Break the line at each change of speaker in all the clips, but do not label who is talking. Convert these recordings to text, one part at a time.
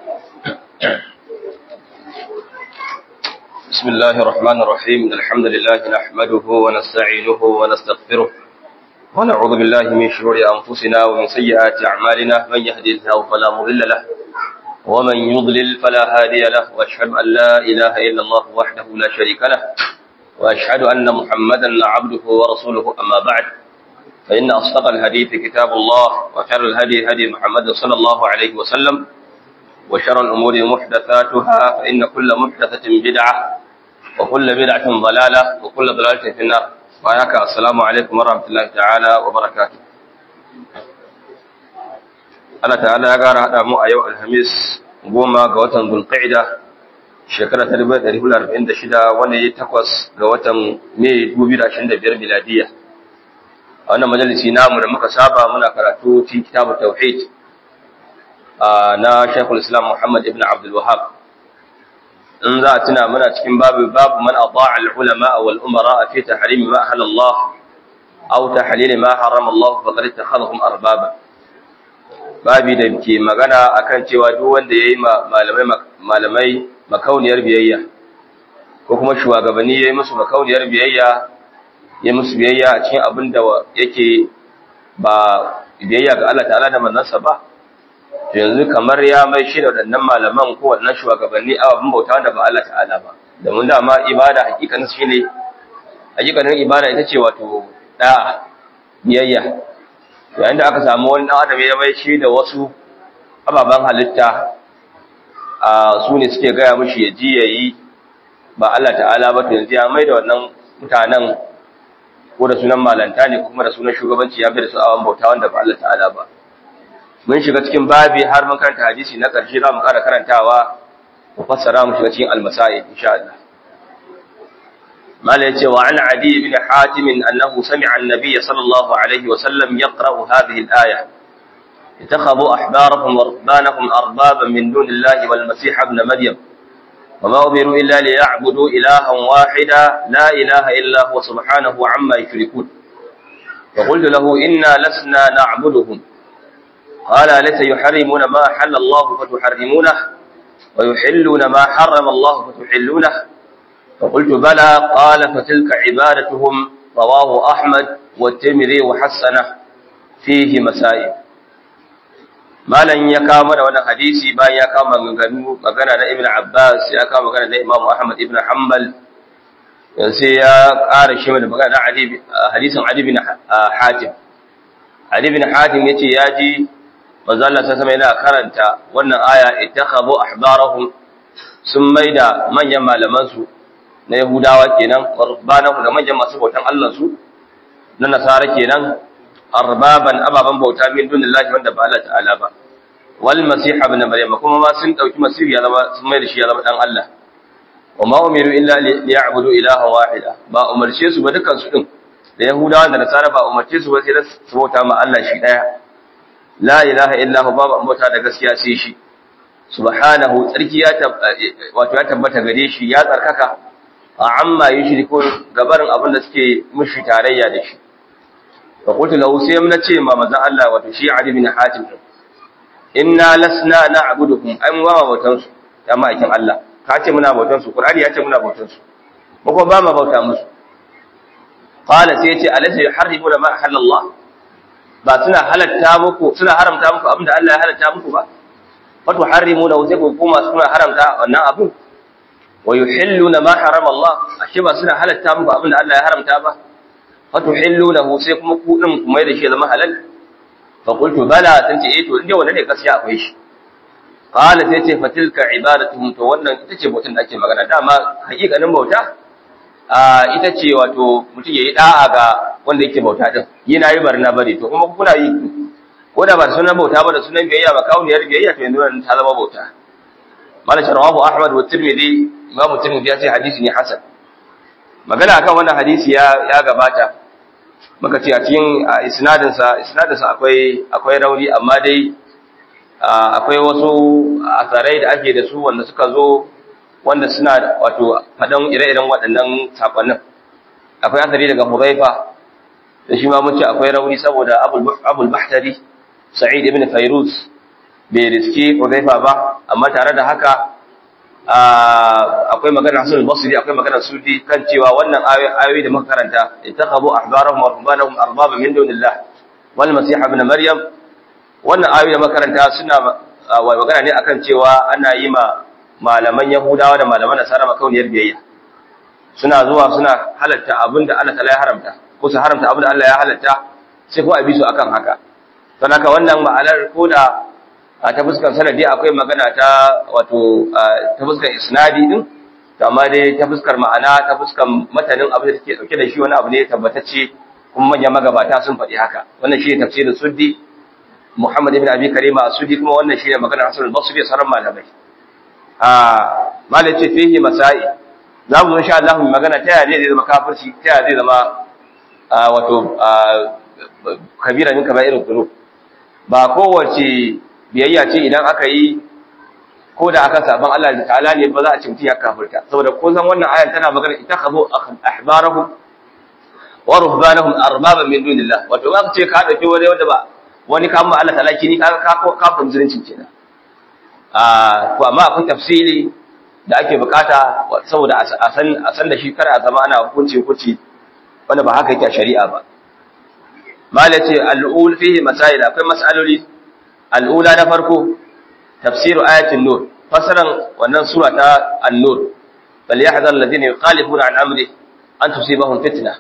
بسم الله الرحمن الرحيم الحمد لله نحمده ونستعينه ونستغفره ونعوذ بالله من شرور أنفسنا ومن سيئات أعمالنا من يهدي الله فلا مضل له ومن يضلل فلا هادي له وأشهد أن لا إله إلا الله وحده لا شريك له وأشهد أن محمدا عبده ورسوله أما بعد فإن أصدق الحديث كتاب الله وخير الهدي هدي محمد صلى الله عليه وسلم وشر الأمور محدثاتها فإن كل محدثة بدعة وكل بدعة ضلالة وكل ضلالة في النار وعليك السلام عليكم ورحمة الله تعالى وبركاته Allah ta'ala ya gara haɗa mu a yau Alhamis goma ga watan Zulqa'ida shekara ta 1446 wanda ya takwas ga watan Mai 2025 miladiya. A wannan majalisi namu da muka saba muna karatu cikin kitabut tauhid na Sheikhul Islam Muhammad ibn Abdul Wahhab in za a tuna muna cikin babu babu man ata'a al-ulama wal umara fi tahrim ma ahalla Allah aw tahlil ma harrama Allah faqad ittakhadhahum arbaba babi da ke magana akan cewa duk wanda yayi malamai malamai makauniyar biyayya ko kuma shugabanni yayi musu makauniyar biyayya yayi musu biyayya a cikin abin da yake ba biyayya ga Allah ta'ala da manzansa ba yanzu kamar ya mai shi da waɗannan malaman ko waɗannan shugabanni a abin bauta wanda ba Allah ta'ala ba domin dama ibada hakikanin shi ne hakikanin ibada ita ce wato da'a biyayya yayin da aka samu wani ɗan adam ya mai shi da wasu ababen halitta a su ne suke gaya mishi ya ji ya yi ba Allah ta'ala ba to yanzu ya mai da wannan mutanen ko da sunan malanta ne kuma da sunan shugabanci ya bai da su awan bauta wanda ba Allah ta'ala ba mun shiga cikin babi har mun karanta hadisi na ƙarshe za mu ƙara karantawa mu fassara mu shiga cikin almasai insha Allah mala yace wa an adi ibn hatim annahu sami'a an-nabiy sallallahu alaihi wa sallam yaqra'u hadhihi al-aya اتخذوا أحبارهم ورهبانهم أربابا من دون الله والمسيح ابن مريم وما أمروا إلا ليعبدوا إلها واحدا لا إله إلا هو سبحانه عما يشركون فقلت له إنا لسنا نعبدهم قال أليس يحرمون ما حل الله فتحرمونه ويحلون ما حرم الله فتحلونه فقلت بلى قال فتلك عبادتهم رواه أحمد والترمذي وحسنه فيه مسائل malan ya kawo mana wannan hadisi bayan ya kawo maganganu magana na Ibn Abbas ya kawo magana na Imam Ahmad ibn Hanbal sai ya ƙara shi da magana na hadisin Ali bin Hatim Ali bin Hatim yace ya ji manzo Allah sai sama yana karanta wannan aya ittakhadhu ahbarahum sun maida manyan malaman su na Yahudawa kenan warbanahum da manyan masu bautan Allah su na Nasara kenan arbaban ababan bauta min dunillahi wanda ba Allah ta'ala ba wal masih ibn maryam kuma ma sun dauki masih ya zama sun maida shi ya zama dan Allah wa ma umiru illa liya'budu ilaha wahida ba umarce su ba dukan su din da Yahudawa da Nasara ba umarce su ba sai su bauta ma Allah shi daya la ilaha illa hu babu ambata da gaskiya sai shi subhanahu tsarki ya wato ya tabbata gare shi ya tsarkaka a amma yushriku gabarin abin da suke mushi tarayya da shi fa qultu lahu sai mun ce ma manzon Allah wato shi Ali bin Hatim inna lasna na'buduhum ai mu ba bautan su ya ma'aikin Allah ka ce muna bautan su Qur'ani ya ce muna bautan su mu kuma ba ma bauta musu qala sai ya ce alaysa yuharrimuna ma halallah ba suna halatta muku suna haramta muku abinda Allah ya halatta muku ba fatu harrimuna wa sai ku kuma suna haramta wannan abu wa yuhilluna ma harama Allah ashe ba suna halatta muku abinda Allah ya haramta ba fatu hilluna sai kuma ku din kuma da shi zama halal fa qultu bala tanti eh to inda wannan ne gaskiya akwai shi qala sai ce fatilka ibadatuhum to wannan ita ce bautan da ake magana dama hakikanin bauta ita ce wato mutum ya yi da'a ga wanda yake bauta din yi na yi barna bari to kuma kuna yi ko da ba da sunan bauta ba da sunan biyayya ba kauniyar biyayya to yanzu nan ta zama bauta malam rawahu ahmad wa tirmidhi imam tirmidhi ya ce hadisi ne hasan magana akan wannan hadisi ya ya gabata muka ce a cikin isnadin sa isnadin sa akwai akwai rauni amma dai akwai wasu asarai da ake da su wanda suka zo wanda suna wato faɗan ire-iren waɗannan saƙonnin akwai asali daga Hudhaifa da shi ma mun ce akwai rauni saboda Abul Bahtari Sa'id ibn Fayruz bai riski Hudhaifa ba amma tare da haka akwai magana Hassan al-Basri akwai magana Sudi kan cewa wannan ayoyi da muka karanta ittakhadhu ahbarahum wa rubbanahum arbaba min dunillah wal masih ibn maryam wannan ayoyi da muka karanta suna magana ne akan cewa ana yi ma malaman Yahudawa da malaman Nasara makauniyar biyayya suna zuwa suna halatta abinda Allah ta'ala ya haramta ko su haramta abinda Allah ya halatta sai ko a bi su akan haka don haka wannan ma'anar ko da ta fuskar sanadi akwai magana ta wato ta fuskar isnadi din amma dai ta fuskar ma'ana ta fuskar matanin abin da take dauke da shi wani abu ne tabbatacce kuma manyan magabata sun faɗi haka wannan shi ne tafsirin suddi Muhammad ibn Abi Karima suddi kuma wannan shi ne maganar Hasan al-Basri da sauran malamai a malai ce fihi masai za mu insha Allah mu magana ta yaya zai zama kafirci ta yaya zai zama wato kabira min kaba'irul dhunub ba kowace biyayya ce idan aka yi ko da aka saban Allah da ta'ala ne ba za a ci mutum ya kafirta saboda ko san wannan ayan tana magana ittakhadhu ahbarahum wa ruhbanahum arbaban min dunillah wato ba ka ce ka dauki wani wanda ba wani ka amma Allah ta'ala kini ka ka ka musulunci kenan ah to amma akwai tafsiri da ake bukata saboda a san a san da shi kar a zama ana hukunci hukunci wanda ba haka yake a shari'a ba malace al-ul fihi masail akwai mas'aloli al'ula na farko tafsiru ayatin nur fasaran wannan sura ta an-nur bal yahzar alladhina yukhalifuna an amri an tusibahum fitna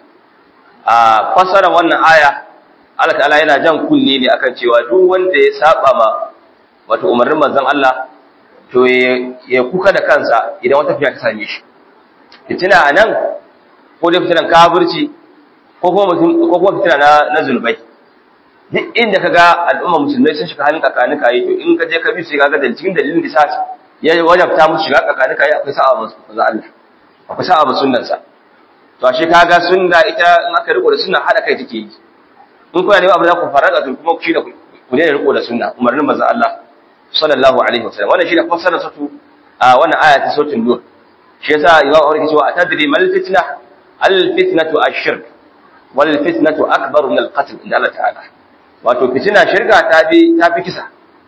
a fasaran wannan aya Allah ta'ala yana jan kunne ne akan cewa duk wanda ya saba ma wato umarnin manzon Allah to ya kuka da kansa idan wata fiya ta same shi fitina anan ko da fitinan kafirci ko kuma ko kuma fitina na na zulbai duk inda ka ga al'umma musulmai sun shiga halin kakani kayi to in ka je ka bi su ga da cikin dalilin da sa ya wajabta musu shiga kakani kayi akwai sa'a ba za Allah akwai sa'a ba sunnan sa to ashe kaga sunna ita in aka riko da sunna hada kai take yi in kuna ne abu za ku faraga to kuma ku shi da ku ne riko da sunna umarnin manzon Allah sallallahu alaihi wasallam wannan shi da fassara satu a wannan aya ta sautin nur shi yasa imam Umar yake cewa atadri mal fitna al fitnatu ash-shirk wal fitnatu akbar min al qatl inda Allah ta'ala wato fitina shirka ta fi ta fi kisa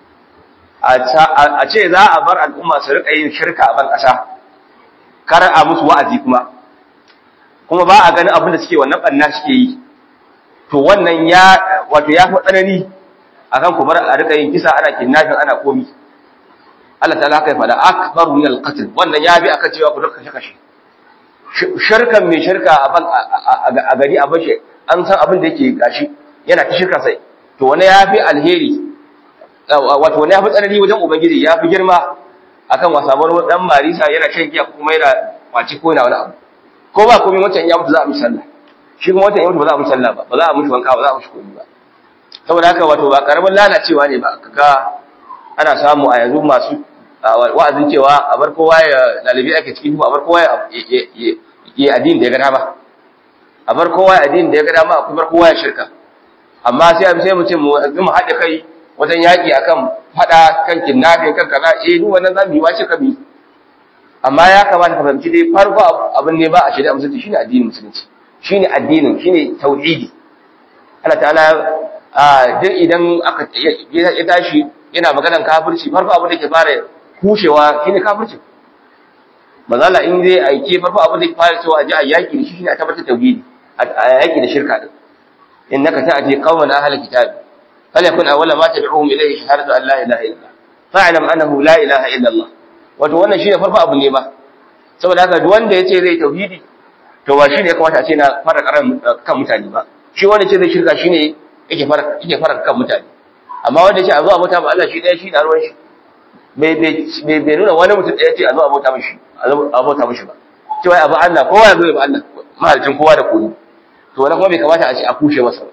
a ce za a bar al'umma su rika yin shirka a ban ƙasa kar a musu wa'azi kuma kuma ba a ganin abin da suke wannan banna suke yi to wannan ya wato ya fi tsanani akan ku bar a rika yin kisa ana kidnapping ana komi Allah ta'ala kai fada akbar min al-qatl wannan ya bi aka cewa ku duka kashe kashe shirkan mai shirka a gari a bashe an san abin da yake gashi yana ta shirka sai to wani ya fi alheri wato wani ya fi tsanani wajen ubangiji ya fi girma akan wasamar dan marisa yana shan giya kuma yana kwaci ko yana wani abu ko ba komai wancan ya mutu za a mishi sallah shi kuma wancan ya mutu ba za a mishi sallah ba ba za a mishi wanka ba za a mishi komai ba saboda haka wato ba karamin lalacewa ne ba kaga ana samu a yanzu masu wa'azin cewa a bar kowa ya dalibi ake cikin a bar kowa ya addini da ya ga dama a bar kowa ya addini da ya ga dama a bar kowa ya shirka amma sai sai mu ce mu mu haɗe kai wajen yaƙi akan faɗa kan kidnapping kan kaza eh duk wannan zamu yi wace ka bi amma ya kamata ka fahimci dai farko abin ne ba a shari'a musulunci shine addinin musulunci shine addinin shine tauhidi Allah ta'ala a duk idan aka ya tashi yana maganar kafirci farko abin da ke fara kushewa shine kafirci mazala in zai aike farko abin da ke fara cewa a ji a yaƙi da shi shine a tabbatar tauhidi a yaƙi da shirka din innaka ta'ti qauman ahli kitab falyakun awwala ma tad'uhum ilayhi shahadatu an la ilaha illa fa'lam annahu la ilaha illa Allah wato wannan shine farko abu ne ba saboda haka duk wanda yace zai tauhidi to ba shine ya kamata a ce na fara karan kan mutane ba shi wanda ce zai shirka shine yake fara yake fara kan mutane amma wanda yace a zo a bauta ma Allah shi daya shi da ruwan shi bai bai bai nuna wani mutum daya ce a zo a bauta mishi a bauta mishi ba cewa abu Allah kowa ya zo ya ba Allah mahalicin kowa da kowa to wannan kuma bai kamata a ce a kushe masa ba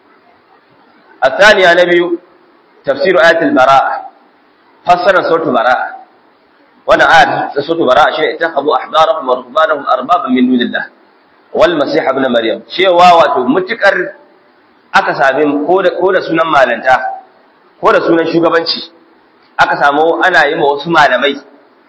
الثانية نبي تفسير آية البراءة فسر سورة البراءة وانا آية سورة البراءة شيء اتخذوا أحبارهم ورهبانهم أربابا من دون الله والمسيح ابن مريم شيء واواتو متكر aka sami ko da sunan malanta ko da sunan shugabanci aka samu ana yi ma wasu malamai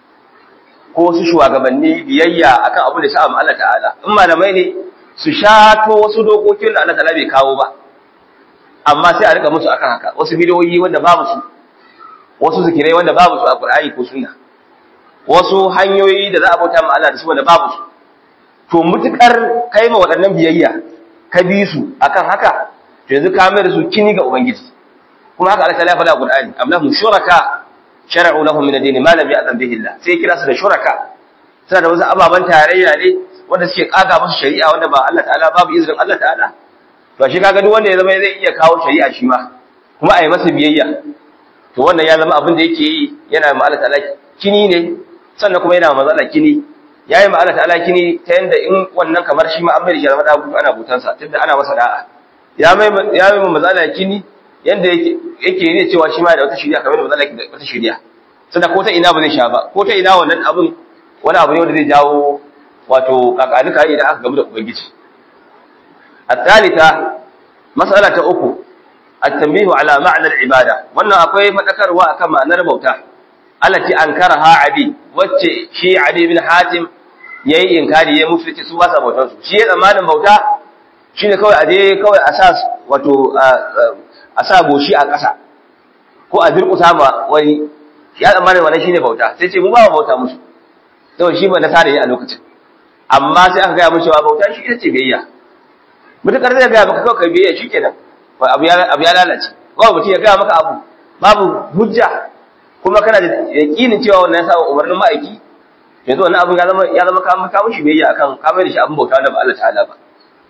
ko wasu shugabanni biyayya akan abu da sa'a Allah ta'ala in malamai ne su shato wasu dokokin da Allah ta'ala bai kawo ba amma sai a rika musu akan haka wasu bidiyoyi wanda babu su wasu zikirai wanda babu su a Qur'ani ko sunna wasu hanyoyi da za a bauta ma Allah da su wanda babu su to mutukar kai ma waɗannan biyayya ka bi su akan haka to yanzu ka mai da su kini ga ubangiji kuma haka Allah ta lafa da Qur'ani am lahum shuraka shar'u lahum min ad-din ma lam ya'zan bihi Allah sai kira su da shuraka suna da wasu ababan tarayya ne wanda suke kaga musu shari'a wanda ba Allah ta'ala babu izinin Allah ta'ala to shi kaga duk wanda ya zama zai iya kawo shari'a shi ma kuma a yi masa biyayya to wannan ya zama abin da yake yi yana ma Allah ta'ala kini ne sannan kuma yana ma Allah kini ya yi ma Allah ta'ala kini ta yanda in wannan kamar shi ma an mai da shi zama da ana butansa tunda ana masa da'a ya mai ya mai ma Allah kini yanda yake yake ne cewa shi ma da wata shari'a kamar da Allah da wata shari'a sannan ko ta ina ba zai sha ba ko ta ina wannan abin wani abu ne wanda zai jawo wato kakanuka idan aka gamu da ubangiji الثالثة مسألة أخو التنبيه على معنى العبادة وأن أقوي مذكر وكما نربوتا التي أنكرها عدي وتي شي عدي بن حاتم yayi inkari ya mufti su ba sa bautar su shi ya zamanin bauta shine kawai aje kawai asas wato a sa goshi a ƙasa ko a durƙusa ma wani ya zamanin wannan shine bauta sai ce mu ba bauta musu saboda shi ba na sare a lokacin amma sai aka gaya mun cewa bauta shi ita ce biyayya mutukar zai gaya maka kawai biyayya shi kenan abu ya lalace kawai mutum ya gaya maka abu babu hujja kuma kana da yakinin cewa wannan ya sa umarnin ma'aiki yanzu wannan abin ya zama ya zama ka maka mushi biyayya akan ka mai da shi abin bauta da ba Allah ta'ala ba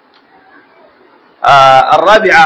الرابعة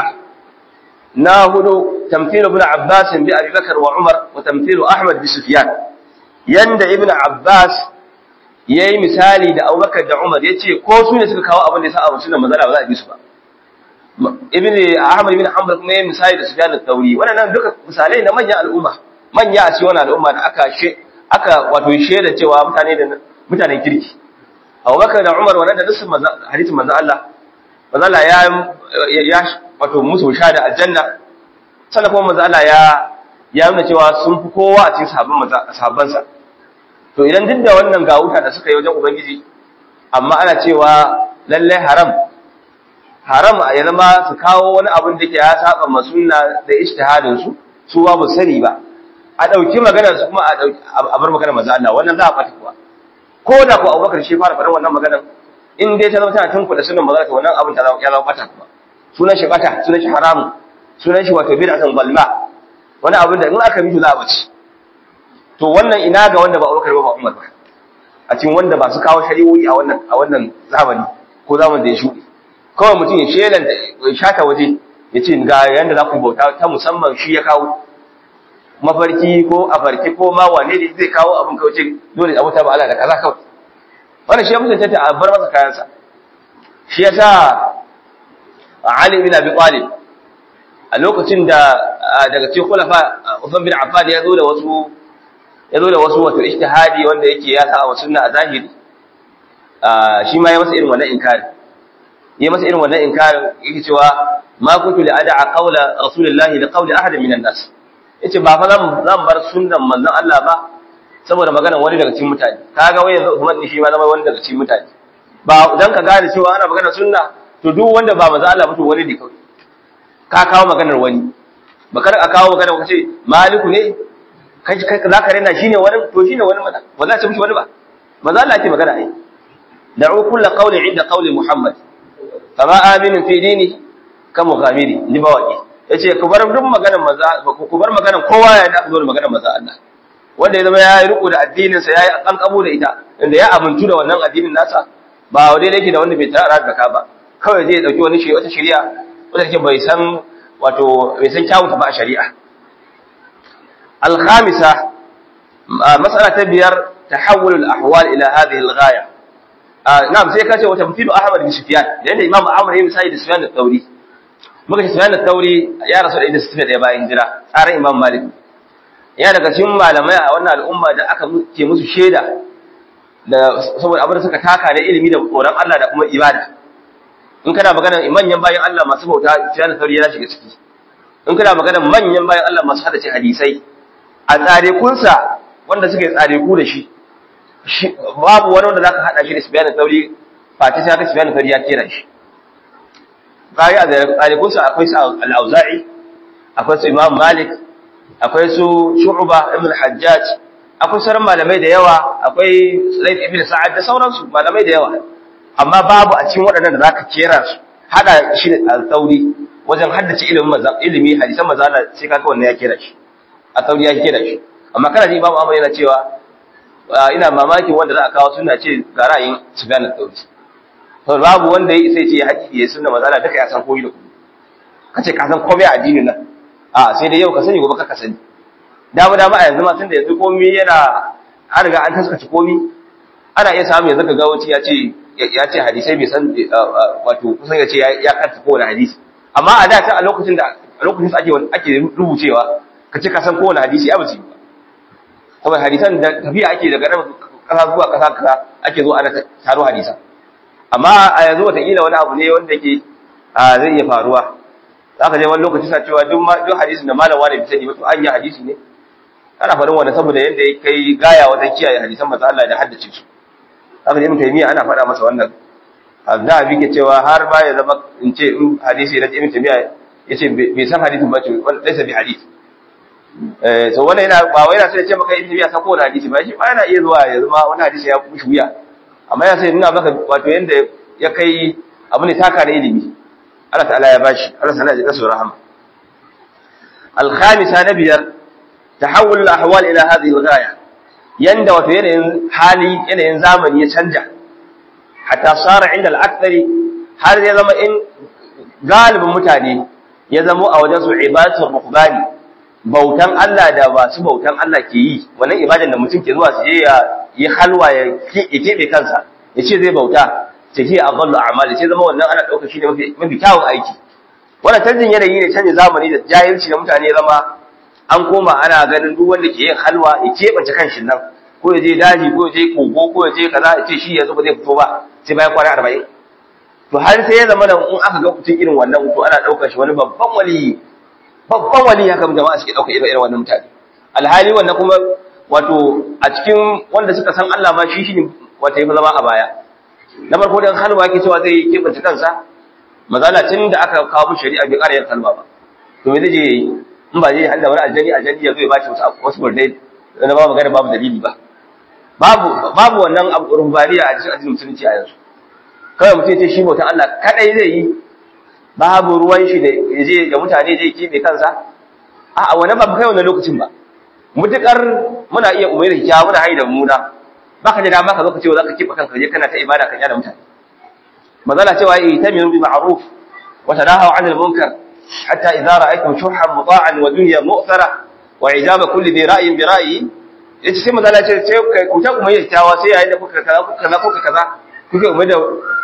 ناهد تمثيل ابن عباس بأبي بكر وعمر وتمثيل أحمد بسفيان يند ابن عباس yayi misali da Abubakar da Umar yace ko su ne suka kawo abin da ya sa abu sunan manzala ba za a bi su ba ibn Ahmad ibn Hanbal kuma yayi misali da Sufyan al-Thawri wannan duka misalai na manyan al'umma manya a cikin wannan al'umma da aka she aka wato sheda cewa mutane da mutanen kirki Abubakar da Umar wannan da nasu hadisin manzo Allah manzo Allah ya ya wato musu da aljanna sannan kuma manzo Allah ya ya nuna cewa sun fi kowa a cikin sahabban sahabbansa to idan duk da wannan ga wuta da suka yi wajen ubangiji amma ana cewa lallai haram haram ya zama su kawo wani abin da ke ya saba ma sunna da ijtihadin su su ba bu sani ba a dauki maganar su kuma a dauki a bar maganar manzo Allah wannan za a fata kuwa ko da ko Abubakar shi fara faɗar wannan maganar in dai ta zama tana tunku da sunan manzo Allah wannan abin ta zama ya zama fata kuwa sunan shi bata sunan shi haramu sunan shi wato bid'atun balma wani abin da in aka bi za a bace to wannan ina ga wanda ba Abubakar ba ba Umar ba a cikin wanda ba su kawo shari'o'i a wannan a wannan zamani ko zaman da ya shuɗe kawai mutum ya shelan da ya shata waje ya ce ga yanda za ku bauta ta musamman shi ya kawo mafarki ko afarki ko ma wane ne zai kawo abin kawai ce dole a wuta ba Allah da kaza kawai wannan shi ya mutunta ta a bar masa kayansa shi yasa Ali bin Abi Talib a lokacin da daga cikin khulafa Uthman bin Affan ya zo da wasu ya zo da wasu wato ijtihadi wanda yake ya sa wa sunna a zahiri shi ma ya masa irin wannan inkari ya masa irin wannan inkari yake cewa ma kuntu li ad'a qawla rasulillahi li qawli ahad min an-nas yace ba fa zan zan bar sunnan manzon Allah ba saboda maganar wani daga cikin mutane kaga wai yanzu Uthman shi ma zama wani daga cikin mutane ba dan ka gane cewa ana maganar sunna to duk wanda ba manzon Allah ba to wani ne kawai ka kawo maganar wani bakar a kawo maganar kace maliku ne kai kai za ka rena shine wani to shine wani mana ba za ta mishi wani ba ba za Allah ce magana ai da'u kullu qawli inda qawli Muhammad kama aminu fi dini kan mughamiri ni ba waki yace ku bar duk maganar maza ku bar maganar kowa ya da zo maganar maza Allah wanda ya zama ya yi riko da addinin sa yayi an kabo da ita inda ya abuntu da wannan addinin nasa ba wadai yake da wanda bai tara da ka ba kawai zai dauki wani shi wata shari'a wanda take bai san wato bai san kyawunta ba a shari'a الخامسة مسألة تبير تحول الأحوال إلى هذه الغاية آه نعم زي كاتب وتمثيل أحمد بن سفيان لأن الإمام أحمد يم سيد سفيان الثوري muka Sufyan al-Thawri ya rasu da 61 ya bayan hijira tsarin Imam Malik ya daga cikin malamai a wannan al'umma da aka ke musu shaida da saboda abin da suka taka na ilimi da tsoron Allah da kuma ibada in kana magana manyan bayan Allah masu bauta Sufyan al-Thawri ya shiga ciki in kana magana manyan bayan Allah masu hadace hadisai a tsarekunsa wanda suke tsareku da shi babu wani wanda za ka haɗa shi da Sufyan al-Thawri fati sai ka Sufyan al-Thawri ya kera shi bayi a tsarekunsa akwai su al-Auza'i akwai su Imam Malik akwai su Shu'ba ibn al-Hajjaj akwai sauran malamai da yawa akwai Sulayd ibn Sa'ad da sauransu malamai da yawa amma babu a cikin waɗannan da zaka kera su hada shi da al-Tsauri wajen haddace ilimin maza ilimi hadisan maza Allah sai kaga wannan ya kera shi al-Tsauri ya kera shi amma kana ji Imam Ahmad yana cewa ina mamakin wanda za a kawo suna ce ga ra'ayin Sufyan al-Tsauri to babu wanda ya sai ce ya haƙi ya sunna maza Allah duka ya san koyi da koyi kace ka san komai a addinin nan a sai dai yau ka sani gobe ka sani dama dama a yanzu ma tunda yanzu komai yana an riga an taskace komai ana iya samu yanzu ka ga wuce ya ce ya ce hadisai bai san wato kusan ya ce ya kanta kowane hadisi amma a da ta a lokacin da a lokacin da ake ake rubucewa ka ce ka san kowane hadisi ya bace ba kuma hadisan da tafiya ake daga nan kasa zuwa kasa kasa ake zo ana taro hadisan amma a yanzu wataƙila wani abu ne wanda ke zai iya faruwa za ka je wani lokaci sa cewa duk hadisin da malam wani bisani ba to an yi hadisi ne ana faɗin wanda saboda yadda ya kai gaya wajen kiyaye hadisan masu Allah da haddace su haka ne mutum miya ana faɗa masa wannan za a bige cewa har ba ya zama in ce in hadisi na ibn tamiya ya ce bai san hadisin ba ce wanda ɗaya bi hadisi so wannan yana ba wai yana sai ya ce maka ibn tamiya san kowane hadisi ba shi ba yana iya zuwa ya zama wani hadisi ya kushi wuya amma ya sai nuna maka wato yanda ya kai abu ne taka da ilimi Allah ta'ala ya bashi Allah ta'ala ya kasu rahama al-khamisa na biyar tahawul al-ahwal ila hadhihi al-ghaya yanda wato yanayin hali yanayin zamani ya canja hatta sara inda al-akthari har ya zama in galibin mutane ya zama a wajen su ibadatul ruhbani bautan Allah da ba su bautan Allah ke yi wannan ibadan da mutum ke zuwa su je ya yi halwa ya keɓe kansa ya ce zai bauta ce shi a ballo amali sai zama wannan ana ɗaukar shi ne mafi kyawun aiki wannan canjin yanayi ne canjin zamani da jahilci da mutane zama an koma ana ganin duk wanda ke yin halwa ya keɓance kan shi nan ko ya je daji ko ya je kogo ko ya je kaza ya ce shi yanzu ba zai fito ba sai bayan kwana arba'in to har sai ya zama da in aka ga mutum irin wannan to ana ɗaukar shi wani babban wali babban wali haka jama'a suke ɗaukar irin wannan mutane alhali wannan kuma wato a cikin wanda suka san Allah ma shi shi ne wata yi zama a baya na farko dan halwa yake cewa zai kebanta kansa mazala tun da aka kawo mu shari'a bai ƙara yin halwa ba to me zai je in ba zai handa wani aljani aljani ya zo ya bashi wasu wasu burdai na ba magana babu dalili ba babu babu wannan abu rumbaniya a cikin addinin musulunci a yanzu kawai mutum ce shi bautan Allah kadai zai yi babu ruwan shi da yaje da mutane zai kebe kansa a'a wani ba kai wannan lokacin ba mutukar muna iya umaira kya muna haida muna baka da dama ka zo ka ce za ka kiba kanka je kana ta ibada kan yana mutane mazala cewa yi tamiru bi ma'ruf wa tanahu 'anil munkar hatta idza ra'aytum shuhan muta'an wa dunya mu'thara wa ijaba kulli bi ra'yin bi ra'yi yace sai mazala ce sai kai ku ta umaira kyawa sai yayin da kuka kaza kuka kaza kuka kaza kuke umaira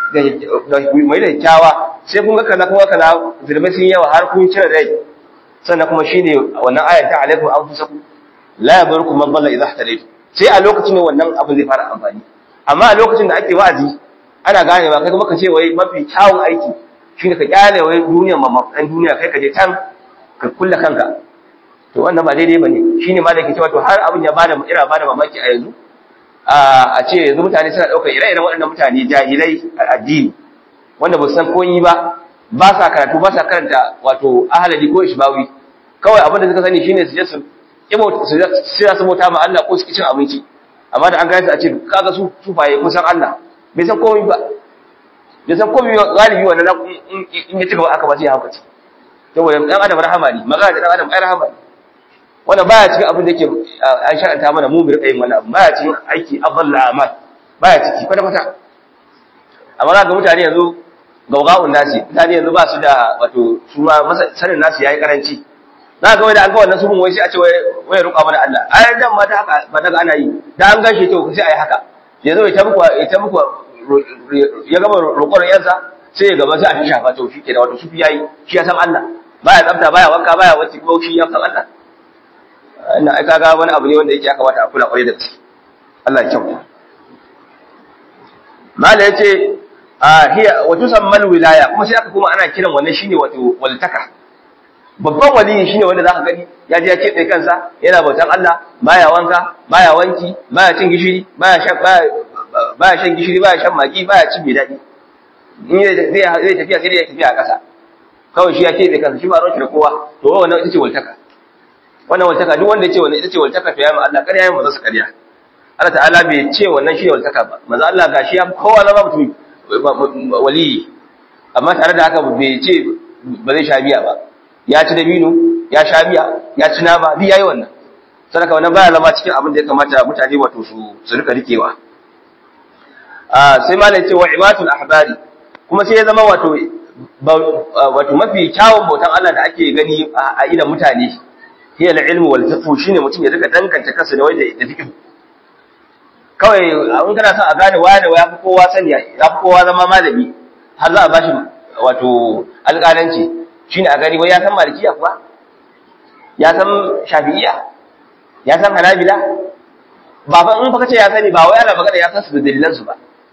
da da umaira kyawa sai kun ga kaza kuma kaza zulmai sun yawa har kun cire rai sannan kuma shine wannan ayat ta alaikum anfusakum la yadurukum man dalla idha ihtadaytum sai a lokacin ne wannan abin zai fara amfani amma a lokacin da ake wa'azi ana gane ba kai kuma ka ce wai mafi kyawun aiki shine ka kyale wai duniyar mamakan duniya kai ka je can ka kulle kanka to wannan ba daidai bane shine ma da yake cewa to har abin ya bada ira bada mamaki a yanzu a ce yanzu mutane suna daukar ire-iren waɗannan mutane jahilai a addini wanda ba su san koyi ba ba sa karatu ba sa karanta wato ahalali ko ishbawi kawai abin da suka sani shine su je su sai su bauta ma Allah ko su cin abinci amma da an gaya su a ce kaga su sufaye kun san Allah bai san komai ba bai san komai ba galibi wannan in ya ci gaba aka ba sai ya haukace saboda dan adam rahama ne magana da dan adam ai rahama ne wannan baya cikin abin da yake an sha'anta mana mu mu rika yin wannan abu baya cikin aiki afdal amal baya ciki kwata kwata amma ga mutane yanzu gaugawun nasi mutane yanzu ba su da wato su ma sanin nasu yayi karanci za ga wai da an ga wannan subun wai sai a ce wai roƙa mana Allah ai dan ma ta haka ba daga ana yi da an gashi to sai ai haka ya zo ya ta muku ya ta muku ya gama roƙon yansa sai ya gaba sai a shafa to shi ke da wato sufi yayi shi ya san Allah baya tsafta baya wanka baya wacce ko shi ya san Allah ina ai kaga wani abu ne wanda yake aka wata a kula kwarai da gaske Allah ya kyauta mala yace a hiya wa tusammal wilaya kuma sai aka kuma ana kiran wannan shine wato waltaka babban waliyi shine wanda zaka gani ya je ya kebe kansa yana bautan Allah baya wanka baya wanki baya cin gishiri baya shan baya baya shan gishiri baya shan magi baya cin mai dadi in zai zai tafiya sai dai ya tafiya a ƙasa kawai shi ya kebe kansa shi ba ruwan da kowa to wannan ita ce waltaka wannan waltaka duk wanda ya ce wannan ita ce waltaka to ya ma Allah ƙarya ya manzo su ƙarya Allah ta'ala bai ce wannan shi ne waltaka ba manzo Allah gashi ya kowa zama mutum wali amma tare da haka bai ce ba zai sha biya ba ya ci dabino ya sha biya ya ci nama duk yayi wannan sadaka wannan baya zama cikin abin da ya kamata mutane wato su su rika rikewa a sai malai ce wa ibatul ahbari kuma sai ya zama wato wato mafi kyawun bautan Allah da ake gani a idan mutane hiya al-ilmu wal fiqh shine mutum ya rika danganta kansa da wanda da fiqh kawai in kana son a gane waya da waya fi kowa sani ya fi kowa zama malami har za a bashi wato alƙalanci shine a gani wai ya san malikiya kuwa ya san shafi'iya ya san hanabila ba fa in fa kace ya sani ba wai ana magana ya san su da dalilan su ba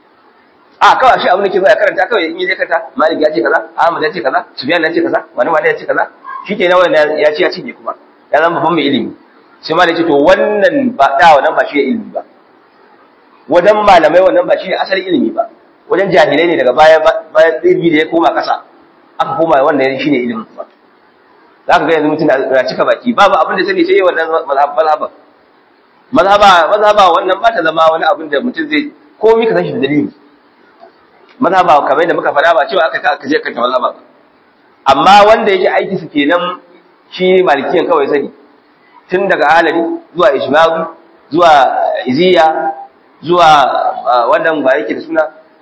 a kawai shi abin da ke zo ya karanta kawai in yi zai karanta malik ya ce kaza ahmad ya ce kaza sufyan ya ce kaza wani wani ya ce kaza shike na wannan ya ce ya cinye kuma ya zama babban mai ilimi sai malik ya ce to wannan ba da wannan ba shi ilimi ba wajen malamai wannan ba shi ne asalin ilimi ba wajen jahilai ne daga baya bayan ilimi da ya koma ƙasa aka koma wannan shi ne ilimin ba za ka ga yanzu mutum na cika baki babu abin da sani sai wannan mazhaba mazhaba mazhaba wannan ba ta zama wani abin da mutum zai komi ka san shi da dalili mazhaba kamar yadda muka faɗa ba cewa aka ka aka je ka ta mazhaba ba amma wanda yake aiki su kenan shi malikiyan kawai sani tun daga halari zuwa ishmawi zuwa iziya zuwa wannan ba yake da suna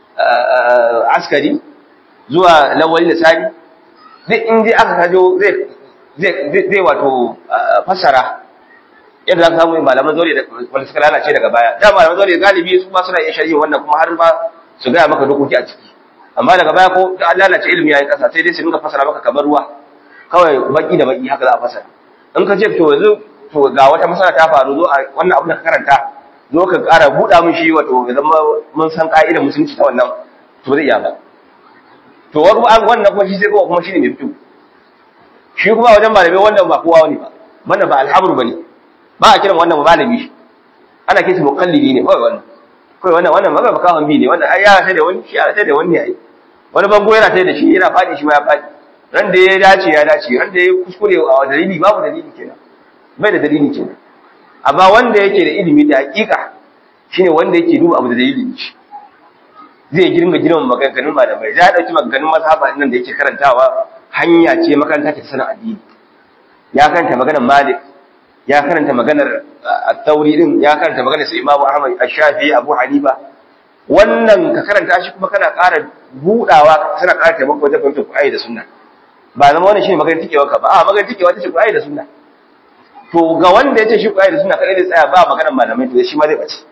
askari zuwa lawali da sani duk in dai aka kajo zai zai wato fassara yadda za ka samu malaman zori da wanda suka lalace daga baya da malaman zori galibi su ma suna iya shari'a wannan kuma har ma su gaya maka dokoki a ciki amma daga baya ko da an lalace ilimi yayin kasa sai dai su dinga fassara maka kamar ruwa kawai baki da baki haka za a fassara in ka ce to yanzu to ga wata masana ta faru zo a wannan abin da ka karanta zo ka ƙara buɗa mun shi wato ya zama mun san ƙa'idar musulunci ta wannan to zai iya ba to wannan kuma shi sai kuma kuma shi ne mai fito shi kuma wajen malamai wannan ba kowa ne ba wannan ba alhabru bane ba a kiran wannan malami shi ana kishi muqallidi ne kawai wannan kawai wannan wannan magana kawai bi ne wannan ai ya sai da wani shi ya sai da wani yayi wani bango yana sai da shi yana fadi shi ma ya fadi ran da ya dace ya dace ran da ya kuskure a dalili babu dalili kenan bai da dalili kenan amma wanda yake da ilimi da hakika shine wanda yake duba abu da dalili shi zai girma girman maganganun malamai ya dauki maganganun mazhaba nan da yake karantawa hanya ce makaranta ta sanin addini ya karanta maganar Malik ya karanta maganar At-Tawri din ya karanta maganar su Imam Ahmad Ash-Shafi'i Abu Hanifa wannan ka karanta shi kuma kana ƙara budawa kana ƙara taimako wajen fahimtar Qur'ani da Sunna ba zama wannan shine maganar tikewa ka ba a maganar tikewa ta ce Qur'ani da Sunna to ga wanda ya ce shi Qur'ani da Sunna kai zai tsaya ba maganar malamai to shi ma zai bace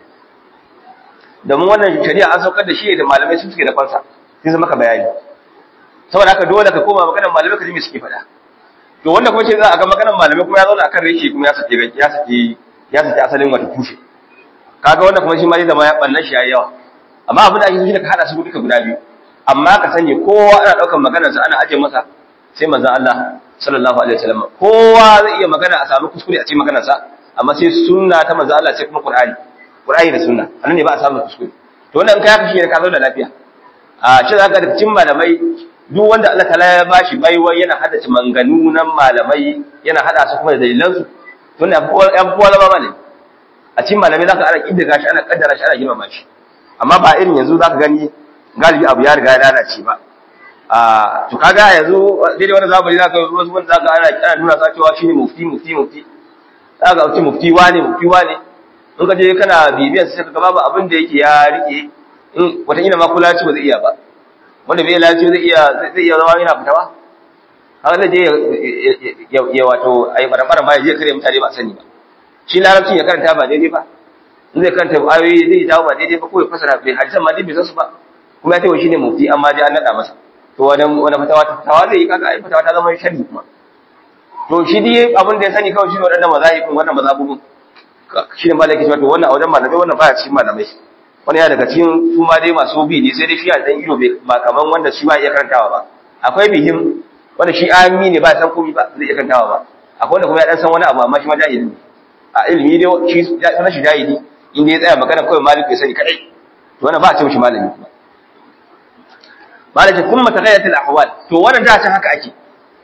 domin wannan shari'a an saukar da shi da malamai sun suke da fansa sai maka bayani saboda haka dole ka koma maganar malamai ka ji me suke faɗa to wanda kuma ce za a ga maganar malamai kuma ya zauna akan reshe kuma ya sake ya sake ya sake asalin wata tushe kaga wanda kuma shi ma zai zama ya bannan shi yayi yawa amma abin da ake so shi ka hada su duka guda biyu amma ka sani kowa ana daukar maganar sa ana aje masa sai manzon Allah sallallahu alaihi wasallam kowa zai iya magana a samu kuskure a cikin maganar sa amma sai sunna ta manzon Allah sai kuma Qur'ani Qur'ani da sunna anan ne ba a samu kuskure to wannan kai haka shi ne ka zo da lafiya a ce zaka da cikin malamai duk wanda Allah ta'ala ya bashi baiwa yana hada manganu nan malamai yana hada su kuma da dalilan su to ne yan kowa zama malami a cikin malamai zaka ana kidda gashi ana kaddara shi ana girmama shi amma ba irin yanzu zaka gani galibi abu ya riga ya lalace ba a to kaga yanzu daidai wannan zamani zaka wasu wanda zaka ana ana nuna sa cewa shine mufti mufti mufti zaka ce mufti wane mufti wane in ka je kana bibiyan sai ka ga babu abin da yake ya rike in wata ina ma kula ci ba zai iya ba wanda bai lafiya zai iya zai iya zama yana fitawa haka zai je ya wato ai baran ba ya je kare mutane ba sani ba shi larabcin ya karanta ba daidai ba in zai karanta ayoyi zai dawo ba daidai ba ko ya fasara bai hadisan ma dai bai san su ba kuma ya ce shi ne mufti amma dai an nada masa to wani wani fatawa ta fatawa zai yi kaga ai fatawa ta zama sharri kuma to shi dai abin da ya sani kawai shi ne waɗannan mazahibin wannan mazhabubun shi ne malaki cewa to wannan a wajen malamai wannan baya cikin malamai wani ya daga cikin su ma dai masu bi ne sai dai shi a dan ido ba kaman wanda shi ba iya karantawa ba akwai bihim wanda shi ami ne ba san komai ba zai iya karantawa ba akwai wanda kuma ya dan san wani abu amma shi ma jahili ne a ilimi dai shi ya san shi jahili inda ya tsaya magana kawai malik ya sani kadai to wannan ba a ce mishi malami kuma malaki kuma tagayyat al ahwal to wannan da can haka ake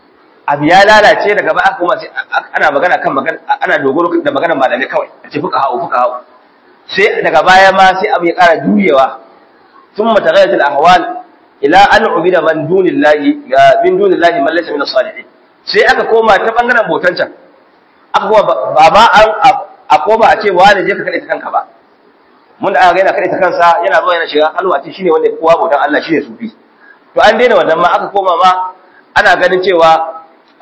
abu ya lalace daga ba aka kuma sai ana magana kan magana ana dogaro da magana malamai kawai a ce fuka hawo fuka hawo sai daga baya ma sai abu ya ƙara juyewa ثم تغيرت الأحوال إلى أن عبد من دون الله من دون الله من ليس من الصالحين sai aka koma ta bangaren botan can aka koma ba ma an a koma a ce wani je ka kada ta kanka ba mun da aka ga yana kada ta kansa yana zuwa yana shiga halwa ce shine wanda kowa botan Allah shine sufi to an daina wannan ma aka koma ma ana ganin cewa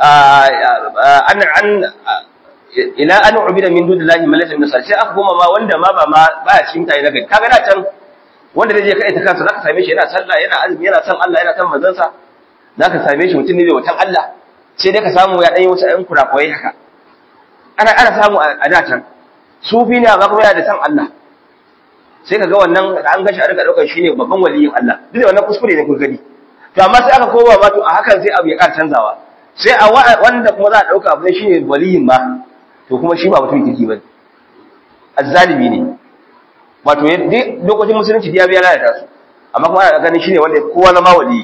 an an ila an ubida min dunillahi man laysa min salihin sai aka koma ma wanda ma ba ma baya cikin mutane na gari kaga da can wanda zai je kai ta kansa zaka same shi yana sallah yana azumi yana son Allah yana son manzon sa zaka same shi mutum ne mai wutan Allah sai dai ka samu ya dan yi wasu ɗan kurakurai haka ana ana samu a da can sufi ne amma kuma yana da son Allah sai ka ga wannan da an gashi a rika daukar shi ne babban waliyin Allah duk da wannan kuskure ne kun gani to amma sai aka koma ma to a hakan sai abu ya ƙara canzawa sai a wanda kuma za a dauka abu ne shine waliyin ma to kuma shi ba mutum kirki bane azzalimi ne wato duk lokacin musulunci ya biya lalata su amma kuma ana ganin shine wanda kowa zama wali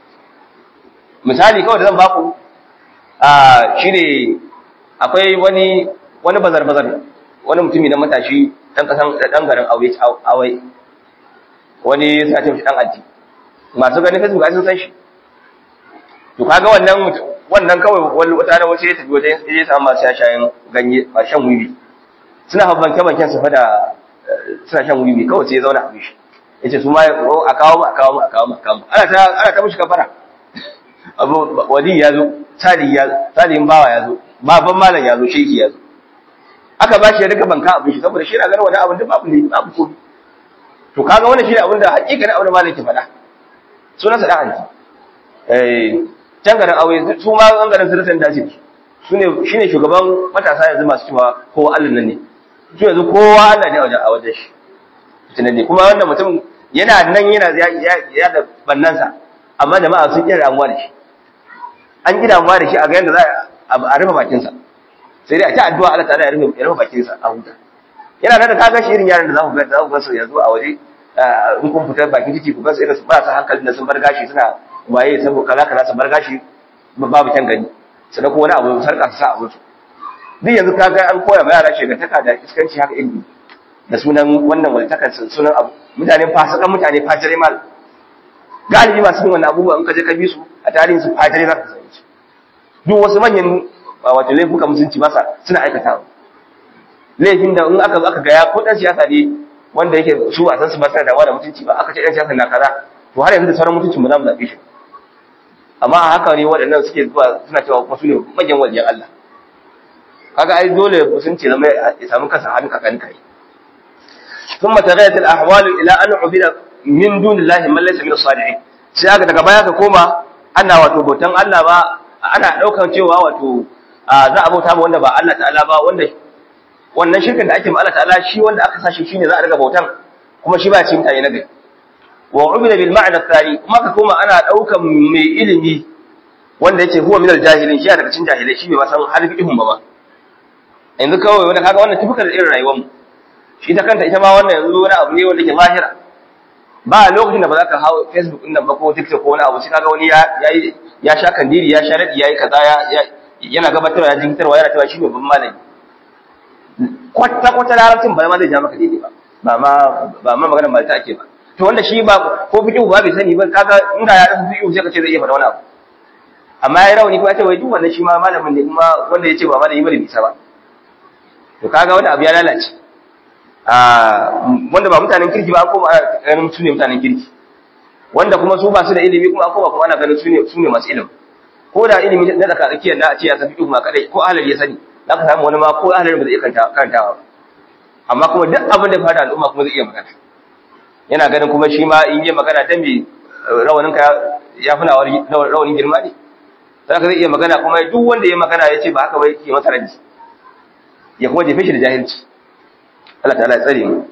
misali kawai da zan baku a shine akwai wani wani bazar bazar wani mutumi na matashi dan kasan dan garin aure awai wani sai ce dan aji masu ganin Facebook ai sun san shi to kaga wannan wannan kawai wani wata wace ya tafi wajen ya samu masu shayin ganye ba shan wiwi suna habban kaman su fa da suna shan wiwi kawai sai ya zauna a bishi yace su ma a kawo mu a kawo mu a kawo mu a kawo mu ana ta ana ta mishi kafara abu wali ya zo sali ya salihin bawa ya zo baban malam ya zo shehi ya zo aka ba shi ya rika banka abin shi saboda shi yana ganin wani abin da babu ne babu ko to kaga wannan shi ne abin da hakikanin abin da malam ke faɗa sunansa da hanci eh can garin aure su ma an garin sirrin dace su ne shine shugaban matasa yanzu masu cewa kowa Allah nan ne su yanzu kowa Allah ne a wajen a wajen shi tunani kuma wannan mutum yana nan yana ya da bannansa amma jama'a sun kira damuwa da shi an gida damuwa da shi a ga yadda za a rufe bakinsa sai dai a ta addu'a Allah ta'ala ya rufe ya rufe bakinsa a huta yana nan da ka ga shi irin yaran da za ku ga za ku ga su yanzu a waje in kun fita bakin titi ku ga su irin su ba su hankali da sun bar gashi suna waye saboda kaza kaza sun bar gashi babu kyan gani sannan ko wani abu sarka su sa a musu duk yanzu ka ga an koya ma yara shegantaka da iskanci haka ilimi da sunan wannan waltakar sunan abu mutane fasikan mutane fajire mal galibi masu yin wannan abubuwa in ka je ka bi su a tarihin su fajire za ka sani su duk wasu manyan wato laifuka musulunci masa suna aikata laifin da in aka zo aka gaya ko dan siyasa ne wanda yake su a san su ba suna dawa da mutunci ba aka ce dan siyasa na kaza to har yanzu da sauran mutuncin mu za mu zaɓe shi amma a haka ne waɗannan suke zuwa suna cewa kuma su ne manyan waliyan Allah kaga ai dole musulunci zama ya samu kansa hannu kakan kai ثم تغيرت الأحوال إلى أن عبد من دون الله من ليس من الصالحين sai aka daga baya ka koma ana wato bautan Allah ba ana daukan cewa wato za a bauta ma wanda ba Allah ta'ala ba wanda wannan shirkin da ake ma Allah ta'ala shi wanda aka sashi shine za a riga bautan kuma shi ba cikin mutane na gari wa ubida bil ma'na thani kuma ka koma ana daukan mai ilimi wanda yake huwa min al jahilin shi daga cikin jahilai shi bai ba san harfi ihun ba ba yanzu kawai wanda kaga wannan tufukar irin rayuwar mu shi ta kanta ita ma wannan yanzu wani abu ne wanda ke zahira ba lokacin da ba za ka hau facebook ɗin nan ba ko tiktok ko wani abu sai kaga wani ya ya sha kandiri ya sha radi yayi kaza ya yana gabatarwa ya jinkitarwa yana cewa shi ne babban malami kwata kwata larabcin ba ma zai ja maka daidai ba ba ma ba ma maganar malta ake ba to wanda shi ba ko fiqhu ba bai sani ba kaga inda ya rasa fiqhu sai ka ce zai iya faɗa wani abu amma ya rauni kuma ya ce wai duk wannan shi ma malamin ne kuma wanda ya ce ba malami ba da bisa ba to kaga wani abu ya lalace wanda ba mutanen kirki ba an koma ana ganin su ne mutanen kirki wanda kuma su ba su da ilimi kuma an koma kuma ana ganin su ne su ne masu ilimi ko da ilimi na tsaka tsakiyar da a ce ya san fiqh ma kadai ko ahlal ya sani za ka samu wani ma ko ahlal ba zai iya karantawa amma kuma duk abin da ya fada al'umma kuma zai iya magana yana ganin kuma shi ma in yi magana ta mai rawanin ka ya fi rawanin girma ne za ka zai iya magana kuma duk wanda ya magana ya ce ba haka ba yake masa raji ya kuma jefe shi da jahilci Allah ta'ala ya tsare mu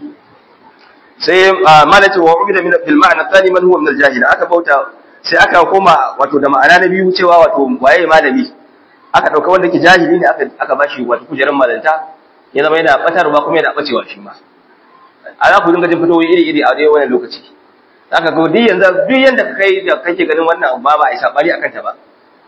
sai malati wa ubida min bil ma'na thani man huwa min al jahil aka bauta sai aka koma wato da ma'ana na biyu cewa wato waye malami aka dauka wanda ke jahili ne aka aka bashi wato kujeran malanta ya zama yana batarwa kuma yana bacewa shi ma ana ku dinga jin fitowi iri iri a dai wannan lokaci aka ga duk yanzu duk yanda ka kai da kake ganin wannan ba ba a isa bari akan ta ba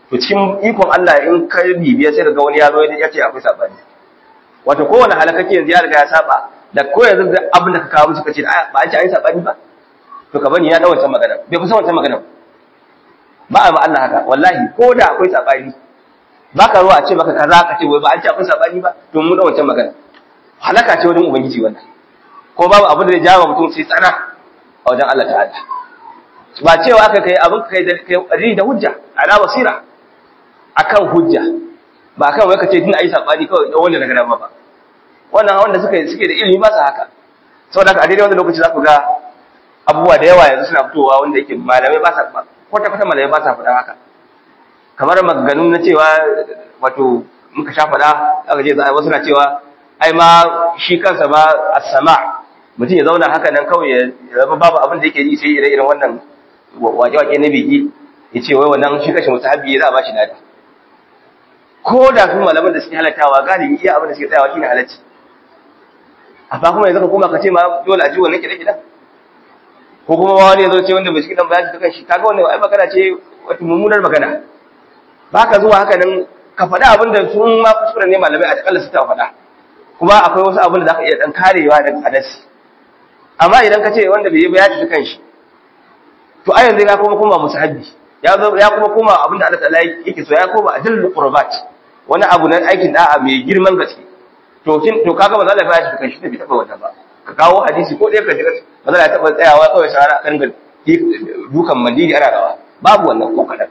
to cikin ikon Allah in ka bibiya sai ga wani ya zo ya ce akwai sabani wato kowane halakake yanzu ya riga ya saba da ko yanzu da abin da ka kawo musu kace ba an ce an yi sabani ba to ka bani ya da wancan magana bai kusa wancan magana ba a ma Allah haka wallahi ko da akwai sabani ba ka ruwa a ce maka kaza ka ce wai ba an ce akwai sabani ba to mun da wancan magana halaka ce wajen ubangiji wannan ko babu abin da zai jawo mutum sai tsana a wajen Allah ta'ala ba cewa aka kai abin kai da kai da hujja ala basira akan hujja ba kan wai ka ce din ayi sabani kawai dan wanda daga dama ba wannan wanda suka suke da ilimi ba su haka saboda haka a daidai wannan lokaci za ku ga abubuwa da yawa yanzu suna fitowa wanda yake malamai ba sa kwata kwata malamai ba sa faɗa haka kamar maganganun na cewa wato muka sha faɗa aka je wasu na cewa ai ma shi kansa ba as-sama mutum ya zauna haka nan kawai ya zama babu abin da yake yi sai ire-iren wannan wake-wake na biki ya ce wai wannan shi kashe musahabi za a ba shi nada ko da kuma malaman da suke halattawa galibi iya abin da suke tsayawa shine halacci amma kuma yanzu ka koma ka ce ma dole a ji wannan kiɗe-kiɗen ko kuma wani ya zo ce wanda bai shi kiɗan ba ya shi ta kanshi kaga wannan ai magana ce wata mummunar magana ba ka zuwa haka nan ka faɗa abin da sun ma kuskure ne malamai a takalla su ta faɗa kuma akwai wasu abin da za ka iya ɗan karewa daga hadasi amma idan ka ce wanda bai yi ba ya ci kanshi to a yanzu ya kuma koma musahabi ya zo ya kuma koma abin da Allah ta'ala yake so ya koma adillul qurbat wani abu na aikin da'a mai girman gaske to kin to kaga ba za la ya ci kanshi da bai taba wannan ba ka kawo hadisi ko ɗaya ka ji ba za la taba tsayawa kawai shara kan ga dukan mandiri ana rawa babu wannan ko kadan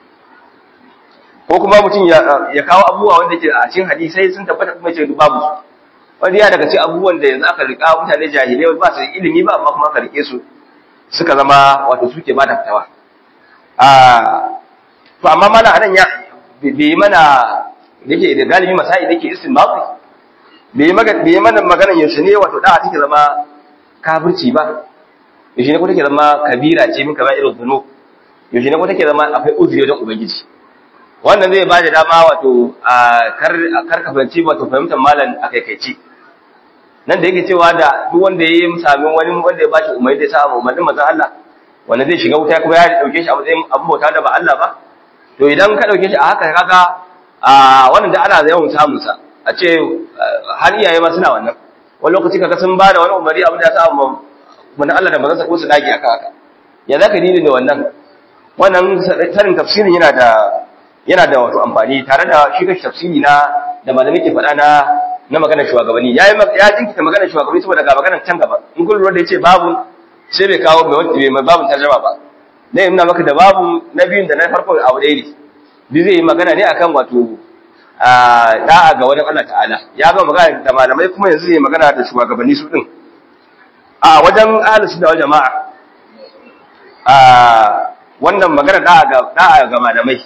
ko kuma mutum ya kawo abubuwa wanda ke a cikin hadisai sun tabbata kuma ce babu su wani ya daga cikin abubuwan da yanzu aka rika mutane jahilai ba su ilimi ba amma kuma aka rike su suka zama wato suke ba da fitawa to amma mana anan ya bai mana yake da galibi masai da ke istinbati bai maga bai mana magana yaushe ne wato da take zama kafirci ba yaushe ne ko take zama kabira ce min kamar irin zuno yaushe ne ko take zama akwai uzuri wajen ubangiji wannan zai ba da dama wato a kar ka fahimci wato fahimtar malam a kaikaici nan da yake cewa da duk wanda ya yi sami wani wanda ya bashi umarni da ya sa umarnin manzon Allah wanda zai shiga wuta kuma ya dauke shi a matsayin abin bauta da ba Allah ba to idan ka dauke shi a haka kaga a wannan da ana yawan samun sa a ce har iyaye ma suna wannan wani lokaci kaga sun ba da wani umarni abin da ya sa mun Allah da manzon sa ko su dage aka haka ya zaka dini da wannan wannan sanin tafsirin yana da yana da wato amfani tare da shi kashi tafsiri na da malamai ke faɗa na na maganar shugabanni yayi ya jinkita maganar shugabanni saboda ga maganar can gaba in kun lura da yace babu sai bai kawo mai wanda mai babu tarjuma ba dai ina maka da babu na biyun da na farko abu ɗaya ne bi zai yi magana ne akan wato da'a ga wani Allah ta'ala ya ga magana da malamai kuma yanzu zai magana da shugabanni su din a wajen ahlus sunna wal jama'a a wannan magana da'a ga da'a ga malamai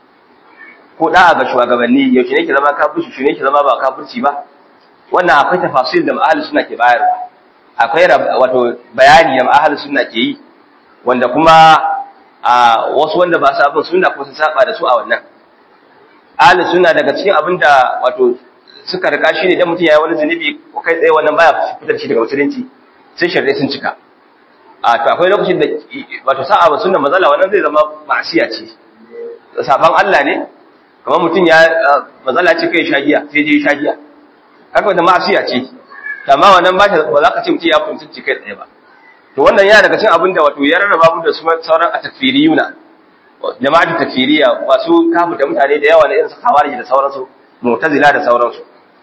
ko da'a ga shugabanni yaushe ne ke zama kafirci shi ne ke zama ba kafirci ba wannan akwai tafasil da ahli sunna ke bayarwa akwai wato bayani da ahli sunna ke yi wanda kuma a wasu wanda ba su abin sunna ko sun saba da su a wannan ahli sunna daga cikin abin da wato suka rika shi ne dan mutum yayi wani zunubi ko kai tsaye wannan baya fitar shi daga musulunci sai sharri sun cika a to akwai lokacin da wato sa'a ba sunna mazala wannan zai zama ma'asiya ce saban Allah ne kamar mutum ya mazala ce kai shagiya sai je shagiya haka da ma'asiya ce amma wannan ba ba za ka ce mutum ya kuntunci kai tsaye ba to wannan yana daga cikin abin da wato ya rarraba mu da su sauran a takfiriyuna jama'atu takfiriya masu kafuta mutane da yawa na irin su khawarij da sauransu mu'tazila da sauransu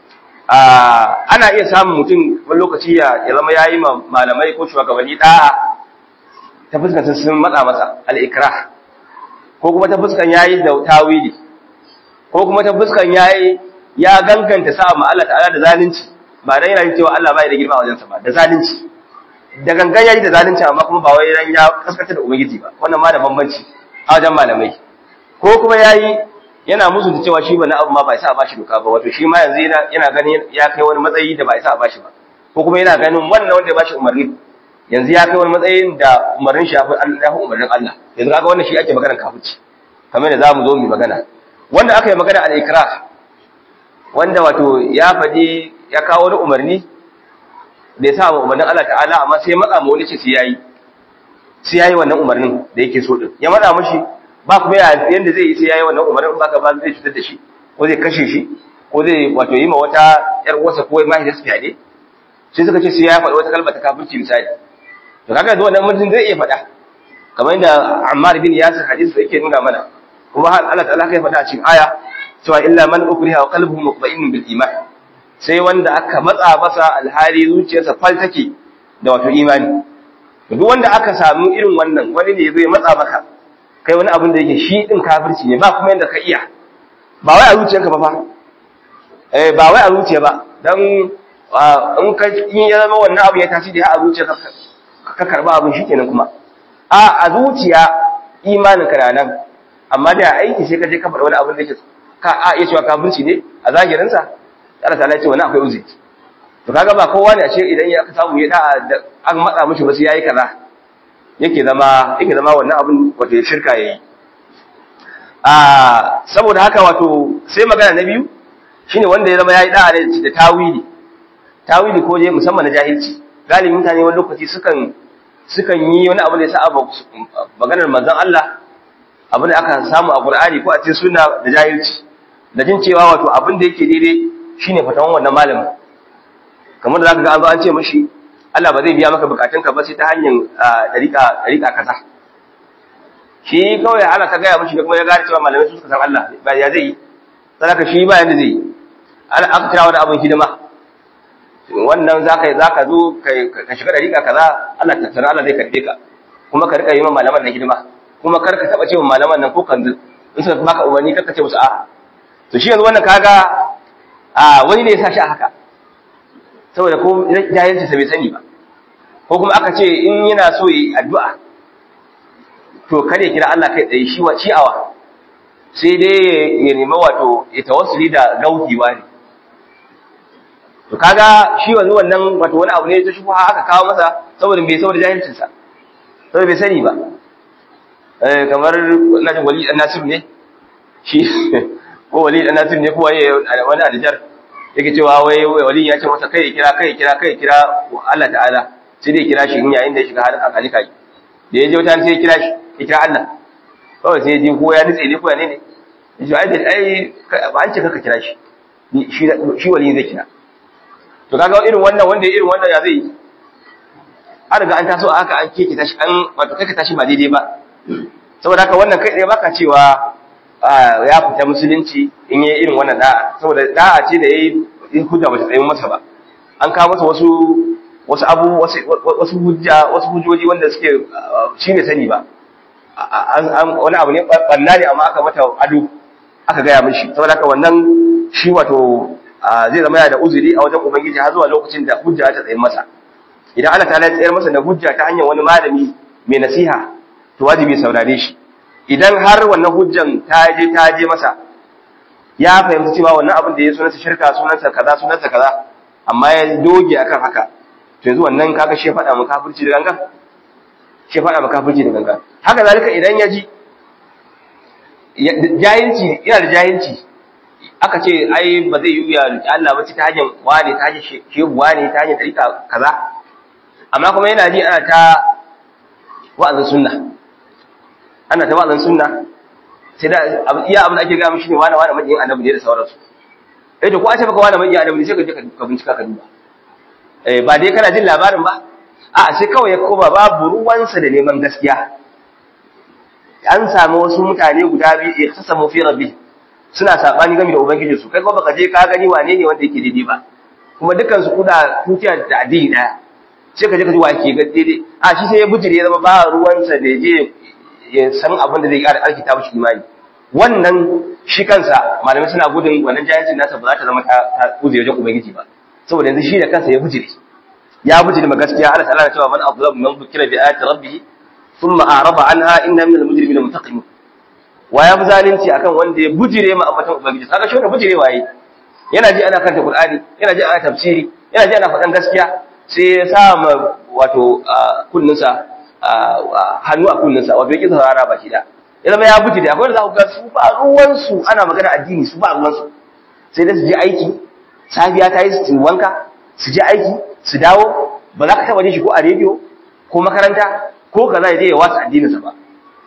ana iya samun mutum wani lokaci ya zama yayi malamai ko shugabanni da'a ta fuskar sun matsa masa al-ikrah ko kuma ta fuskar yayi da tawili ko kuma ta fuskan yayi ya ganganta sa ma Allah ta'ala da zalunci ba dan yana cewa Allah bai da girma a wajensa ba da zalunci da gangan yayi da zalunci amma kuma ba wai ran ya kaskata da ubangiji ba wannan ma da bambanci a wajen malamai ko kuma yayi yana musu da cewa shi bana abu ma ba isa a bashi doka ba wato shi ma yanzu yana yana ganin ya kai wani matsayi da ba isa a bashi ba ko kuma yana ganin wannan wanda ya bashi umarni yanzu ya kai wani matsayin da umarnin shi ya fi umarnin Allah yanzu kaga wannan shi ake magana kafirci kamar da zamu zo mu magana wanda aka yi magana al-ikrah wanda wato ya faɗi ya kawo wani umarni da ya sa wa umarnin Allah ta'ala amma sai matsa ma wani ce sai yayi sai yayi wannan umarnin da yake so din ya matsa mishi ba kuma yanda zai yi sai yayi wannan umarnin ba ka ba zai cutar da shi ko zai kashe shi ko zai wato yi ma wata yar uwarsa ko mai da fiyade sai suka ce sai ya faɗi wata kalma ta kafirci misali to kaga da wannan mutum zai iya faɗa kamar yadda Ammar bin Yasir hadisi yake nuna mana kuma har Allah ta'ala kai faɗa a cikin aya cewa illa man ukriha wa qalbuhu mutma'innun bil iman sai wanda aka matsa masa alhali zuciyarsa fal take da wato imani duk wanda aka samu irin wannan wani ne zai matsa maka kai wani abin da yake shi din kafirci ne ba kuma yanda ka iya ba wai a zuciyarka ba fa eh ba wai a zuciya ba dan in ka in ya zama wannan abu ya tashi da a zuciyarka ka karba abin shikenan kuma a a zuciya imanin ka nan amma da aiki sai ka je ka faɗa wani abin da yake ka a iya cewa kafirci ne a zahirin sa Allah ta'ala ce wani akwai uzuri to kaga ba kowa ne a ce idan ya aka samu ya da an matsa mishi ba sai yayi kaza yake zama yake zama wannan abin wato ya shirka yayi a saboda haka wato sai magana na biyu shine wanda ya zama yayi da'a da tawili tawili ko je musamman na jahilci galibin mutane wani lokaci sukan sukan yi wani abu da ya sa maganar manzon Allah abin da aka samu a Qur'ani ko a cikin sunna da jahilci da jin cewa wato abin da yake daidai shine fatawan wannan malamin kamar da zaka ga an zo an ce mishi Allah ba zai biya maka bukatunka ba sai ta hanyar dariƙa dariƙa kaza shi kawai Allah ta gaya mishi da kuma ya gane cewa malamai su suka san Allah ba ya zai yi sadaka shi ba yanda zai yi aka kira wani abin hidima wannan za ka za ka zo ka shiga dariƙa kaza Allah ta sanar Allah zai karbe ka kuma ka rika yi min malaman na hidima kuma kar ka taba cewa malaman nan ko kan in suka baka umarni kar ka ce musu a'a to shi yanzu wannan kaga a wani ne ya sa shi a haka saboda ko jahilci sa bai sani ba ko kuma aka ce in yana so yi addu'a to kare kira Allah kai tsaye shi wa ci'awa sai dai ya nemi wato ya tawassuli da gaukiwa ne to kaga shi wanzu wannan wato wani abu ne ta shubuha aka kawo masa saboda bai saboda jahilcin sa saboda bai sani ba eh kamar ina jin wali dan nasir ne shi ko wali dan nasir ne ko waye wani aljar yake cewa wai wali ya ce masa kai kira kai kira kai kira Allah ta'ala sai dai kira shi in yayin da ya shiga halin akali kai da ya je wata sai ya kira shi ya kira Allah kawai sai ya je ko ya nutse ne ko ya ne ne ya ce ai ai ba an ce kaka kira shi shi shi wali zai kira to kaga irin wannan wanda irin wannan ya zai an riga an taso haka an keke tashi an wato kai ka tashi ba daidai ba saboda haka wannan kai ɗaya baka cewa ya fita musulunci in yi irin wannan da'a saboda da'a ce da yayi hujja ba ta tsayin masa ba an kawo masa wasu wasu abu wasu hujja wasu hujjoji wanda suke shi ne sani ba wani abu ne ɓanna ne amma aka mata ado aka gaya mishi saboda haka wannan shi wato zai zama yana da uzuri a wajen ubangiji har zuwa lokacin da hujja ta tsaye masa idan Allah ta tsayar masa da hujja ta hanyar wani malami mai nasiha to wajibi saurare shi idan har wannan hujjan ta je ta je masa ya fahimci cewa wannan abin da ya sunansa shirka sunansa kaza sunansa kaza amma ya doge akan haka to yanzu wannan kaga shi faɗa mu kafirci da gangan shi faɗa mu kafirci da gangan haka zalika idan ya ji jahilci yana da jahilci aka ce ai ba zai yi ya Allah ba ta hanyar wani ta hanyar shehu wani ta hanyar tarika kaza amma kuma yana ji ana ta wa'azin sunna ana ta wa'azin sunna sai da iya abin da ake gaya mishi ne wani wani majiyin annabi ne da sauransu eh to ko an ce maka wani majiyin annabi ne sai ka je ka bincika ka duba eh ba dai kana jin labarin ba a sai kawai ya koma babu ruwansa da neman gaskiya an samu wasu mutane guda biyu ya tasamu fi rabbi suna sabani game da ubangiji su kai kuma baka je ka gani wane ne wanda yake daidai ba kuma dukkan su kuna tutiya da addini daya sai ka je ka ji wa yake ga daidai a shi sai ya bujire ya zama ba ruwansa da je ya san abin da zai ƙara alkita mishi imani wannan shi kansa malamai suna gudun wannan jahilcin nasa ba za ta zama ta kuze wajen ubangiji ba saboda yanzu shi da kansa ya bujire ya bujire ma gaskiya Allah ta'ala cewa man azlamu man bukira bi ayati rabbih thumma a'rada anha inna minal mujrimina muntaqimun wa ya fi zalunci akan wanda ya bujire ma ambatan ubangiji kaga shi wannan bujire waye yana ji ana kanta qur'ani yana ji ana tafsiri yana ji ana faɗan gaskiya sai ya sa ma wato kunninsa hannu a kunninsa wato yake saurara ba shi da ya zama ya bujire akwai wanda za ku ga su ba ruwansu ana magana addini su ba ruwansu sai dai su je aiki safiya ta yi su wanka su je aiki su dawo ba za ka taɓa jin shi ko a rediyo ko makaranta ko kaza ya je ya watsa addininsa ba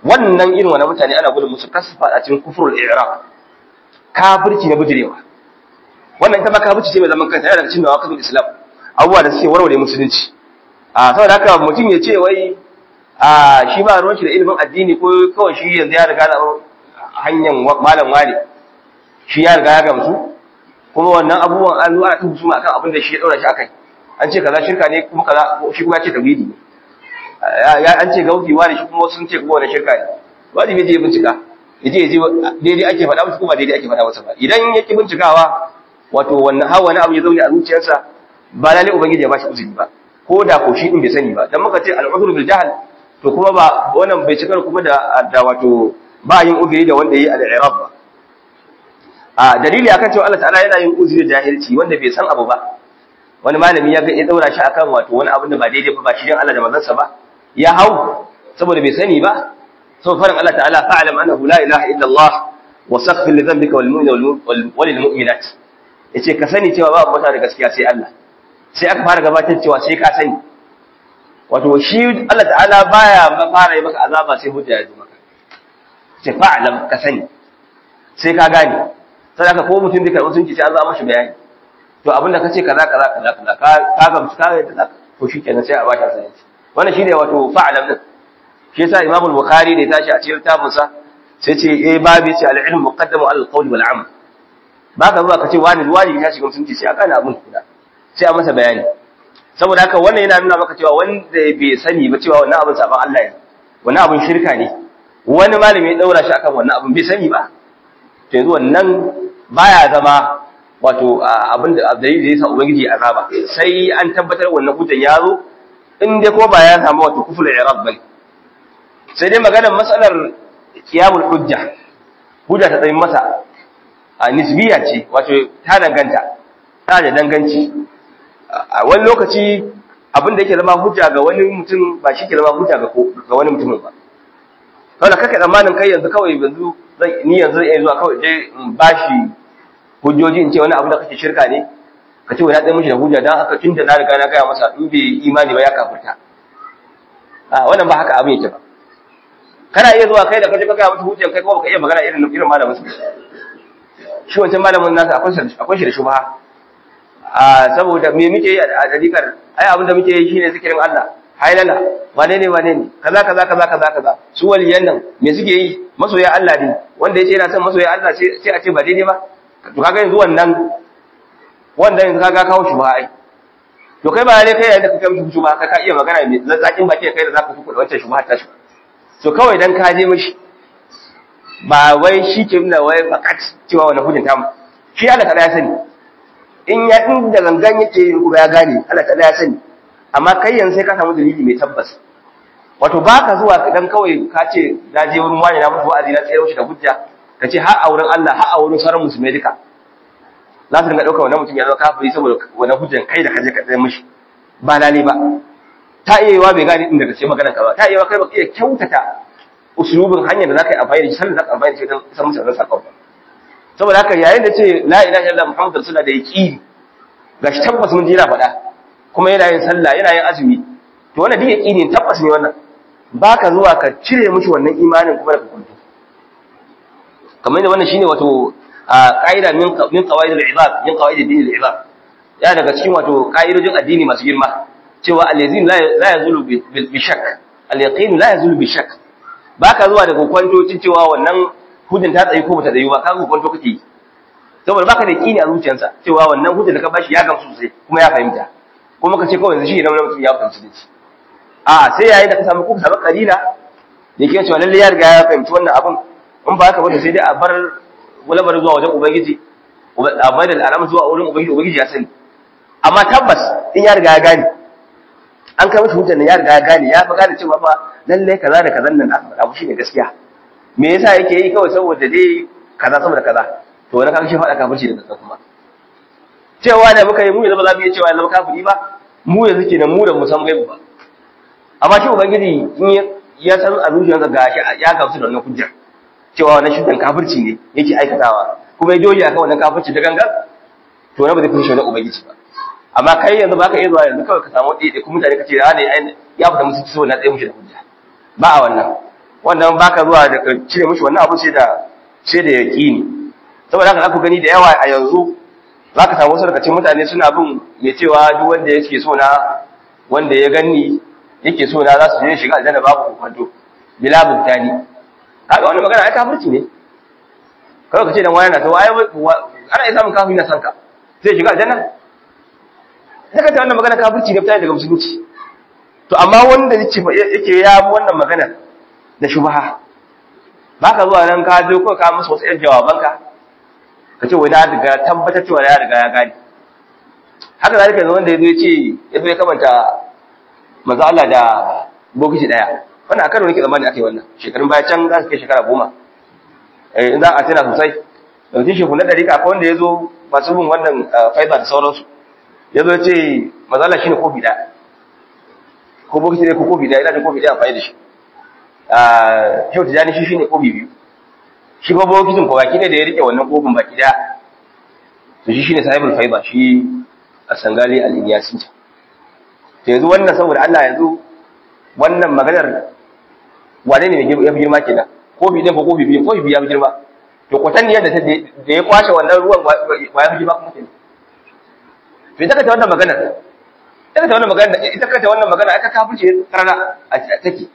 wannan irin wannan mutane ana gudun musu kasu a cikin kufrul i'rab kafirci na bijirewa wannan ita ma kafirci ce mai zaman kanta yana daga cikin nawaqidul islam abubuwa da suke warware musulunci a saboda haka mutum ya ce wai a shi ba ruwan shi da ilimin addini ko kawai shi yanzu ya riga da hanyar malam wani shi ya riga ya gamsu kuma wannan abubuwan an zuwa ta husuma akan abin da shi ya daura shi akai an ce kaza shirka ne kuma kaza shi kuma ya ce tauhidi ne ya an ce gauti wani shi kuma sun ce kuma wani shirka ne wajibi je bincika yaje yaje daidai ake faɗa masa kuma daidai ake faɗa masa ba idan yake bincikawa wato wannan hawa wani abu ya zaune a zuciyarsa ba lalle ubangiji ya bashi uzuri ba ko da ko shi din bai sani ba dan muka ce al-udhru bil jahl to kuma ba wannan bai cikar kuma da da wato ba yin uzuri da wanda yayi al-i'rab ba a dalili akan cewa Allah ta'ala yana yin uzuri da jahilci wanda bai san abu ba wani malami ya ga ya daura shi akan wato wani abin da ba daidai ba ba shi dan Allah da manzansa ba ya hau saboda bai sani ba sau farin Allah ta'ala fa'alam annahu la ilaha illa Allah wa saghfir li dhanbika wal mu'minina wal mu'minat yace ka sani cewa ba mota da gaskiya sai Allah sai aka fara gabatar cewa sai ka sani wato shi Allah ta'ala baya ba fara yi maka azaba sai hujja ya zo maka sai fa'alam ka sani sai ka gane sai aka ko mutum da karɓi sun ce sai an zo mashi bayani to abinda ka ce kaza kaza kaza kaza ka ka gamsu ka yadda to shikenan sai a ba ta sani wannan shine wato fa'alam din shi yasa Imam al-Bukhari da ya tashi a cikin littafin sa sai ce eh babu ce al-ilm muqaddamu ala al-qawl wal amal baka zuwa ka ce wani wani ya shiga mutunci sai aka na abun kuda sai a masa bayani saboda haka wannan yana nuna maka cewa wanda bai sani ba cewa wannan abin saban Allah ne wannan abin shirka ne wani malami ya daura shi akan wannan abin bai sani ba to yanzu wannan baya zama wato abin da dalili da yasa ubangiji ya azaba sai an tabbatar wannan hujjan ya zo in dai ko ba ya samu wato kuful i'rab bane sai dai maganar matsalar qiyamul hujja hujja ta tsayin masa a nisbiya ce wato ta danganta ta da danganci a wani lokaci abin da yake zama hujja ga wani mutum ba shi ke zama hujja ga ga wani mutumin ba kawai kake tsammanin kai yanzu kawai yanzu ni yanzu zai iya zuwa kawai je in bashi hujjoji in ce wani abu da kake shirka ne ka ce wani ɗaya mishi da hujja don haka tun da na riga na gaya masa in bai imani ba ya kafirta a wannan ba haka abin yake ba kana iya zuwa kai da kaje ka gaya masa hujjan kai kuma baka iya magana irin irin malamin su shi wancan malamin nasa akwai shi akwai shi da shubha a saboda me muke yi a dalikar ai abin da muke yi shine zikirin Allah hailala wane ne wane ne kaza kaza kaza kaza kaza su waliyan nan me suke yi masoya Allah ne wanda yace yana son masoya Allah sai a ce ba daidai ba to kaga yanzu wannan wanda yanzu kaga kawo shi ba ai to kai ba ne kai yayin da kake mishi shi ba ka ka iya magana mai zakin baki kai da zaka tuku da wancan shubha ta shi to kawai dan ka je mishi ba wai shi ke nuna wai fakat cewa wannan hujin ta shi Allah ta ya sani in ya in da gangan yake yin kuma ya gane Allah ta ya sani amma kai yanzu sai ka samu dalili mai tabbas wato baka zuwa dan kawai ka ce na je wurin wani na mutu wa'azi na tsayar shi da hujja ka ce har a wurin Allah har a wurin sauran musulmai duka za su dinga ɗauka wannan mutum ya zama kafiri saboda wannan hujjan kai da kaje ka tsaye mishi ba lale ba ta iya yiwa bai gane inda gaske magana ka ba ta iya yiwa kai ba iya kyautata usulubin hanyar da za ka yi amfani da shi sannan za ka amfani da shi don san musu wannan sakon ba saboda haka yayin da ce la ilaha illallah muhammadu rasulullah da yaqini gashi tabbas mun ji yana faɗa kuma yana yin sallah yana yin azumi to wannan duk yaqini tabbas ne wannan baka zuwa ka cire mishi wannan imanin kuma da kwanto kamar da wannan shine wato ƙa'ida min min qawaid al-ibad min qawaid ad-din al-ibad ya daga cikin wato ƙa'idojin addini masu girma cewa al-yazin la yazulu bi shakk al-yaqin la yazulu bi shakk baka zuwa da kokwanto cin cewa wannan hujjan ta tsayi ko bata tsayi ba ka kokwanto kake yi saboda baka da yaqini a zuciyarsa cewa wannan hujjan da ka bashi ya gamsu sosai kuma ya fahimta kuma ka ce kawai yanzu shi idan mutum ya fahimci da shi a sai yayin da ka samu kuka samu kalila da ke cewa lalle ya riga ya fahimci wannan abun in ba haka ba sai dai a bar walabar zuwa wajen ubangiji a bai da al'amar zuwa wurin ubangiji ubangiji ya sani amma tabbas in ya riga ya gane an kai masa hujjar ya riga ya gane ya fi gane cewa fa lalle kaza da kazan nan aka faɗa shi ne gaskiya me yasa yake yi kawai saboda dai kaza saboda kaza to wani kan shi faɗa kafirci da kaza kuma cewa da muka yi mu yanzu ba za mu iya cewa ya zama kafiri ba mu yanzu kenan mu da mu san gaibu ba amma shi ubangiji in ya san a zuciyarsa ga shi ya gamsu da wannan hujjar cewa wannan shiddan kafirci ne yake aikatawa kuma ya doge akan wannan kafirci da gangan to na ba zai fushi wannan ubangiji ba amma kai yanzu baka iya zuwa yanzu kawai ka samu ɗaya kuma mutane ka ce ya ne ya fita musu ciwo na tsaye mushi da hujja ba a wannan wannan baka zuwa da cire mishi wannan abu sai da sai da yaqini saboda haka ku gani da yawa a yanzu zaka samu wasu daga cikin mutane suna bin mai cewa duk wanda yake so na wanda ya ganni yake so na za su je shiga aljanna babu kwanto bila bugdani kaga wannan magana ai kafirci ne kawai ka ce dan wani na to ai ana iya samun kafiri na san ka zai shiga aljanna daga ta wannan magana kafirci ne fita daga musulunci to amma wanda yake yake ya bi wannan magana da shubha baka zuwa nan ka je ko ka musu wasu yan jawabanka ka ce wai na daga tabbatar cewa ya riga ya gani haka zalika yanzu wanda yazo ya ce ya zo ya kamanta manzo Allah da bokiti daya wannan a karo nake zamani ake wannan shekarun baya can za su kai shekara goma eh in za a tana sosai yanzu shehu na dariƙa akwai wanda ya zo masu bin wannan faiza da sauransu ya zo ya ce mazala shi ne kofi ɗaya ko bokiti ne ko kofi ɗaya ina da kofi ɗaya amfani da shi shehu tijjani shi shi ne kofi biyu shi ba bokitin ko baki ne da ya riƙe wannan kofin baki ɗaya to shi shi ne sahibul faiza shi a sangali al-iliyasin ta yanzu wannan saboda Allah yanzu wannan maganar wane ne ya fi girma kenan kofi ɗin ko kofi biyu kofi biyu ya fi girma to kwatanniyar da da ya kwashe wannan ruwan wa ya fi girma kuma kenan to ita kata wannan maganar ita kata wannan maganar ita kata wannan magana aka kafirce karana a take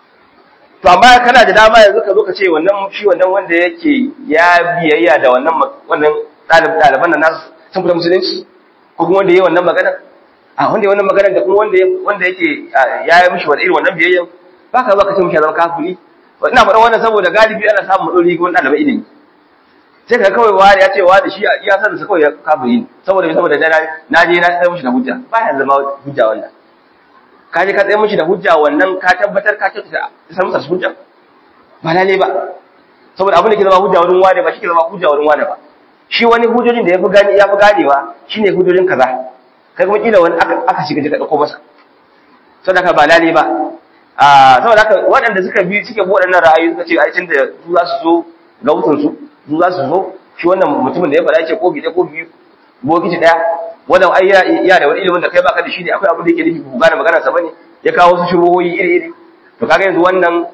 to amma kana da dama yanzu ka zo ka ce wannan shi wannan wanda yake ya biyayya da wannan wannan ɗaliban nan nasu sun fita musulunci ko kuma wanda ya yi wannan magana a wanda ya wannan magana da kuma wanda wanda yake ya yi mishi wani irin wannan biyayyan ba ka zo ka ce mishi zama kafiri ina faɗa wannan saboda galibi ana samun matsaloli ga wani ɗaliban ilimi sai ka kawai wani ya ce wani shi ya san sa kawai ya kafiri ne saboda saboda na na je na tsaye mishi da hujja ba ya zama hujja wannan ka je ka tsaye mishi da hujja wannan ka tabbatar ka kyautata san masa hujja ba lalle ba saboda abin da ke zama hujja wurin wani ba shi ke zama hujja wurin wani ba shi wani hujjojin da ya fi gani ya fi ganewa shine hujjojin kaza kai kuma kila wani aka aka shiga ka dauko masa saboda haka ba lalle ba a saboda haka waɗanda suka bi suke bi waɗannan ra'ayi suka ce ai tun da su za su zo ga wutun su su za su zo shi wannan mutumin da ya faɗa ce ko bi ɗaya ko biyu bokiti ɗaya wannan ai ya da wani ilimin da kai baka da shi ne akwai abin da yake nufi ku gane magana sa bane ya kawo wasu shubuhoyi iri iri to kaga yanzu wannan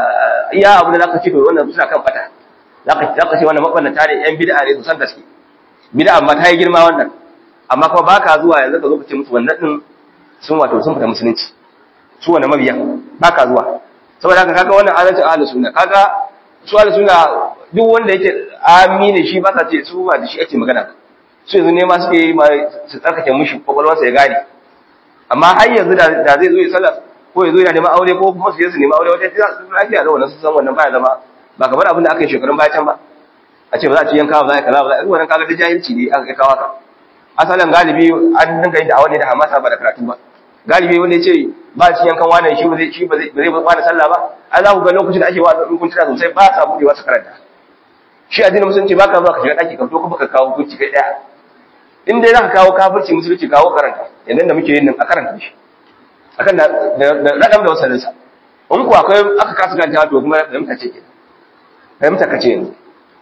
iya abin da zaka ce to wannan suna kan fata zaka zaka ce wannan mabannata ne yan bid'a ne su san gaske bid'a amma ta yi girma wannan amma kuma baka zuwa yanzu ka zo ka ce musu wannan din sun wato sun fita musulunci su wannan mabiyan baka zuwa saboda haka kaga wannan adalcin ahlus sunna kaga su ahlus sunna duk wanda yake amini shi ba sa ce su ba da shi ake magana su yanzu ne ma suke yi ma su tsarkake mushi kwakwalwarsa ya gane amma har yanzu da zai zo ya sallah ko ya zo yana neman aure ko kuma su je su neman aure wata su lafiya da wannan su san wannan baya zama ba kamar abin da aka yi shekarun baya can ba a ce ba za a ci yanka ba za a kaza ba za a wannan kaga da jahilci ne aka kawo ka asalin galibi an dinga yin da'awa ne da hamasa ba da karatu ba galibi wanda ya ce ba ci yankan wannan shi ba zai shi ba zai ba sallah ba an za ku ga lokacin da ake wa in kun tuna sosai ba sa buɗewa su karanta shi addinin musulunci ba ka zuwa ka shiga ɗaki ka fito kuma ka kawo hukunci kai ɗaya in dai za ka kawo kafirci musulunci kawo karanta yadda da muke yin nan a karanta shi akan da raɗam da wasalinsa in ku akwai aka kasu karanta to kuma fahimta ce ke fahimta ka ce yanzu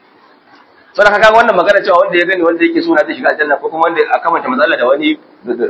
sau da kaga wannan magana cewa wanda ya gani wanda yake suna zai shiga aljanna ko kuma wanda aka manta matsala da wani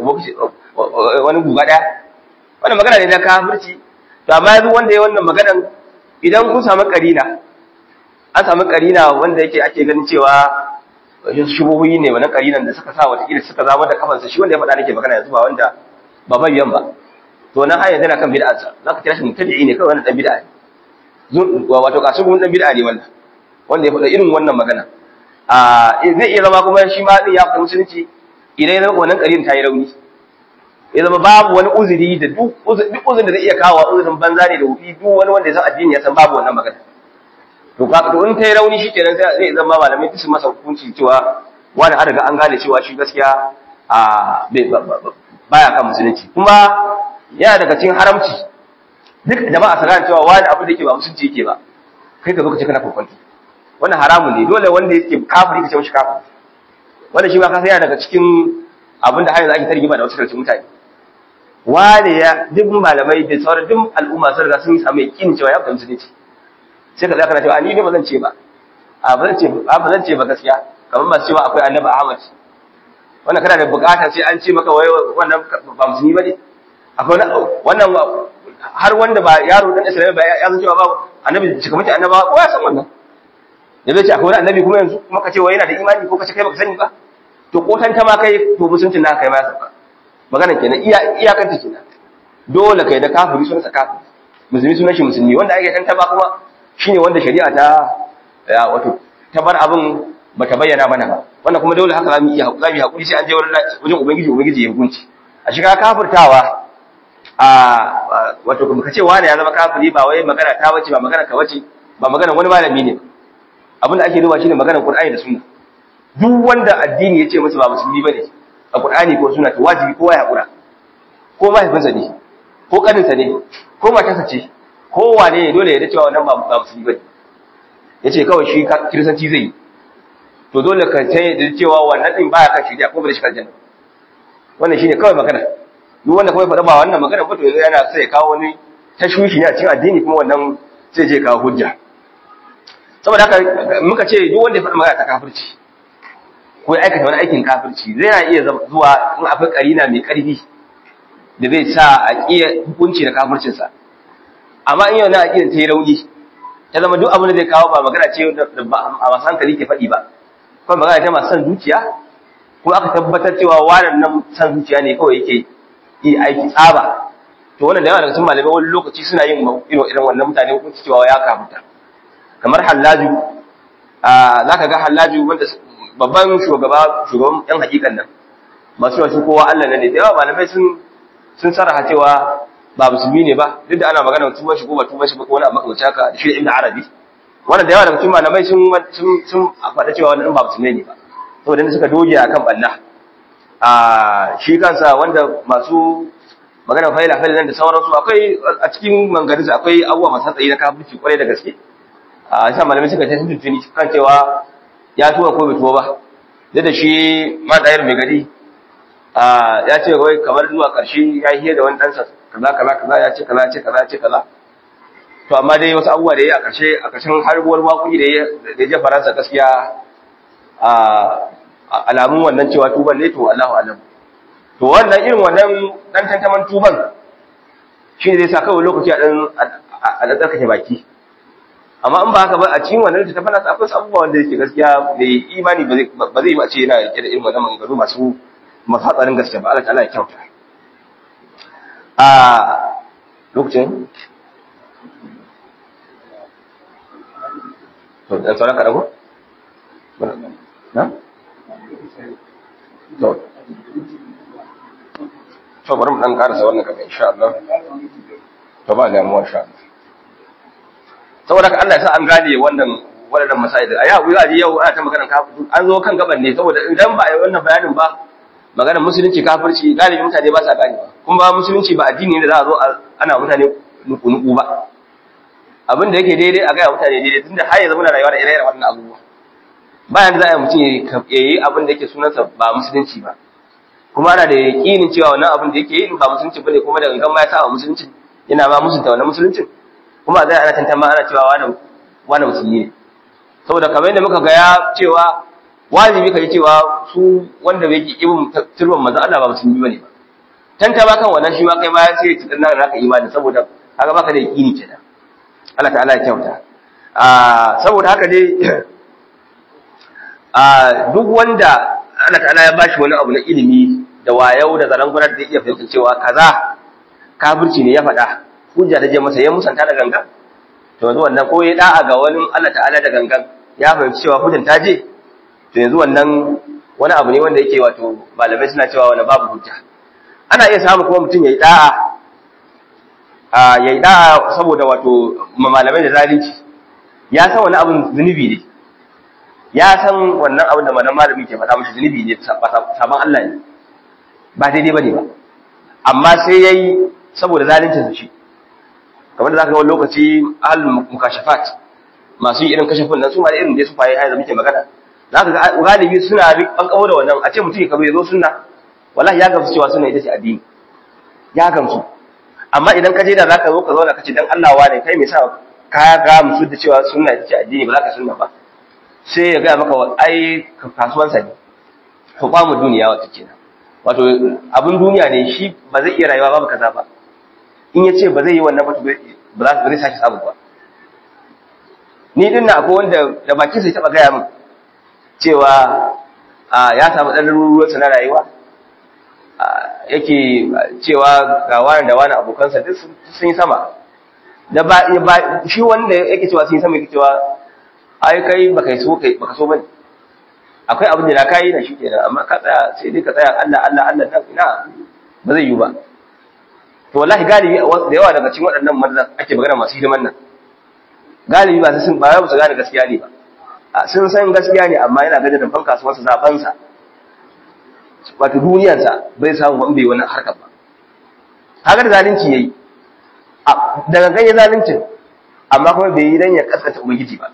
wani guga ɗaya wannan magana ne na kafirci to amma yanzu wanda ya wannan maganan idan kun samu karina an samu karina wanda yake ake ganin cewa shubuhuyi ne wannan karinan da suka sa wata kila suka zama da kafansa shi wanda ya faɗa nake magana yanzu ba wanda ba mabiyan ba to nan har yanzu yana kan bid'arsa zaka kira shi mutabi'i ne kawai wannan dan bid'a ne wato kasu kuma dan bid'a ne wannan wanda ya faɗa irin wannan magana a zai iya zama kuma shi ma din ya fita musulunci idan ya zama wannan karin ta yi rauni ya zama babu wani uzuri da duk duk uzurin da zai iya kawo uzurin banza ne da wufi duk wani wanda ya san addini ya san babu wannan magana to ka to in ta yi rauni shikenan sai zai zama malamai su masa hukunci cewa wani an riga an gane cewa shi gaskiya a baya kan musulunci kuma yana daga cikin haramci duk jama'a su gane cewa wani abu da yake ba musulunci yake ba kai ka zo ka ce kana kokonto wannan haramun ne dole wanda yake kafiri ka ce mishi kafiri wannan shi ma ka yana daga cikin abin da har yanzu ake tarjima da wasu daga cikin mutane wani ya duk malamai da sauran duk al'umma sun riga sun yi samu yakin cewa ya fita musulunci sai ka zaka na cewa ni ne ba zan ce ba a ba zan ce ba ba zan ce ba gaskiya kamar masu cewa akwai annabi Ahmad wannan kana da bukata sai an ce maka wai wannan ba musulmi bane akwai wannan har wanda ba yaro dan Islamiyya ba ya san cewa ba annabi cika mutum annabawa kowa ya san wannan ya zai ce akwai wani annabi kuma yanzu kuma ka ce wa yana da imani ko ka ce kai baka sani ba to ko tanta ma kai to musuncin naka kai ma ya sauka magana kenan iya iyakanta kenan dole kai da kafiri sunan sa kafiri musulmi sunan shi musulmi wanda ake tanta ba kuma shine wanda shari'a ta ya wato ta bar abin bata bayyana mana ba wannan kuma dole haka zamu iya zamu yi hakuri sai an je wajen ubangiji ubangiji ya hukunci a shiga kafirtawa a wato kuma kace wani ya zama kafiri ba wai magana ta bace ba magana ka bace ba magana wani malami ne abin da ake duba shine maganar Qur'ani da Sunna duk wanda addini yace masa ba musulmi bane a Qur'ani ko Sunna to wajibi kowa ya hakura ko mahaifinsa ne ko kaninsa ne ko matarsa ce ko wane ne dole ya da cewa wannan ba musulmi bane yace kawai shi kiristanci zai yi to dole ka sai da cewa wannan din baya kan shari'a ko ba da shi aljanna wannan shine kawai magana duk wanda kawai faɗa ba wannan magana ba to yanzu yana sai kawo wani tashwishi ne a cikin addini kuma wannan sai je kawo hujja saboda haka muka ce duk wanda ya faɗa magana ta kafirci ko ya aikata wani aikin kafirci zai na iya zuwa in akwai karina mai ƙarfi da zai sa a ƙiya hukunci da kafircinsa amma in yau na aƙidan ta yi rauni ta zama duk abin da zai kawo ba magana ce a masu hankali ke faɗi ba kuma magana ta masu son zuciya ko aka tabbatar cewa wannan nan son zuciya ne kawai yake yi aiki tsaba to wannan da yawa daga cikin malamai wani lokaci suna yin irin irin wannan mutane hukunci cewa ya kafuta kamar hallaju za ka ga hallaju wanda babban shugaba shugaban yan hakikan nan masu yawan kowa Allah ne da yawa malamai sun sun sarraha cewa ba musulmi ne ba duk da ana magana tuba shi ko ba tuba shi ba ko wani abu makamancin haka da shi ibn arabi wannan da yawa daga cikin malamai sun sun sun faɗa cewa wannan ba musulmi ne ba saboda inda suka doge akan banna a shi kansa wanda masu magana faila faila nan da sauransu akwai a cikin mangarinsa akwai abubuwa masu tsayi na kafirci kwarai da gaske a yasa malamai suka ta tuntuni kan cewa ya tuwa ko bai tuwa ba duk da shi ma dayar mai gari ya ce wai kamar zuwa ƙarshe ya yi da wani ɗansa kaza kaza kaza ya ce kaza ya ce kaza ya ce kaza to amma dai wasu abubuwa da ya a ƙarshe a ƙarshen harbuwar waƙoƙi da ya je faransa gaskiya a alamun wannan cewa tuban ne to Allahu alam to wannan irin wannan dan tantaman tuban shi ne zai sa kawai lokaci a dan a da tsarkake baki amma in ba haka ba a cikin wannan littafin nasa akwai abubuwa wanda yake gaskiya da imani ba zai ba ce yana rike da irin wannan maganganu masu mafatsarin gaske ba Allah ta'ala ya kyauta a lokacin to dan sauran ka dago na to to bari mu dan karasa wannan kaga insha Allah to ba da mu insha Allah saboda Allah ya sa an gane wannan wadannan masail a yau za a ji yau ana ta magana kafin an zo kan gaban ne saboda idan ba a yi wannan bayanin ba maganar musulunci kafirci galibi mutane ba sa gane ba kuma musulunci ba addini ne da za a zo ana mutane nuku-nuku ba abin da yake daidai a gaya mutane daidai tunda har yanzu muna rayuwa da ire-iren wannan abubuwa bayan da za a yi mutum ya yi abin da yake sunansa ba musulunci ba kuma ana da yaƙinin cewa wannan abin da yake yi ba musulunci bane kuma da gangan ma ya saba musulunci yana ma musunta wannan musuluncin kuma zai ana tantama ana cewa wani wani musulmi ne saboda kamar yadda muka ga ya cewa wajibi ka ji cewa su wanda bai ki ibn turban manzo Allah ba musulmi bane ba tantama kan wannan shi ma kai ma sai ki dan naka imani saboda kaga baka da yaƙini kenan Allah ta'ala ya kyauta a saboda haka dai a duk wanda Allah ta'ala ya bashi wani abu na ilimi da wayau da zarangunar da iya fahimta cewa kaza kafirci ne ya faɗa hujja da je masa ya musanta da gangan to yanzu wannan ko ya da'a ga wani Allah ta'ala da gangan ya fahimci cewa hujjan ta je to yanzu wannan wani abu ne wanda yake wato malamai suna cewa wani babu hujja ana iya samu kuma mutum ya yi da'a a ya yi da'a saboda wato malamai da zalunci ya san wani abun zunubi ne ya san wannan abin da malam malami ke faɗa mashi zunubi ne sabon Allah ne ba daidai ba ne ba amma sai ya yi saboda zalincin shi kamar da za ka ga wani lokaci ahalul mukashafat masu yi irin kashafin nan su ma da irin da su faye haiza muke magana za ka ga galibi suna an kawo da wannan a ce mutum ya kabo ya zo sunna wallahi ya gamsu cewa sunna ita ce addini ya gamsu amma idan ka je da zaka zo ka zauna ka ce dan Allah wa ne kai me yasa ka ga musu da cewa sunna ita ce addini ba za ka sunna ba sai ya ga maka ai kasuwansa ne hukamu duniya wata kenan wato abin duniya ne shi ba zai iya rayuwa babu kaza ba in ya ce ba zai yi wannan ba ba za su sake samu ba ni din na akwai wanda da bakin sai taba gaya min cewa ya samu dan ruruwarsa na rayuwa yake cewa ga wani da wani abokansa duk sun yi sama da ba shi wanda yake cewa sun yi sama yake cewa ai kai baka so kai baka so bane akwai abin da ka yi na shi kenan amma ka tsaya sai dai ka tsaya Allah Allah Allah dan ina ba zai yi ba to wallahi galibi da yawa daga cikin waɗannan manzan ake magana masu hidiman nan galibi ba sun ba su gane gaskiya ne ba sun san gaskiya ne amma yana ganin da fanka su masa zaben sa wato duniyar sa bai samu ban bai wani harkar ba kaga da zalunci yayi daga ganye zaluncin amma kuma bai yi dan ya kaskata ubangiji ba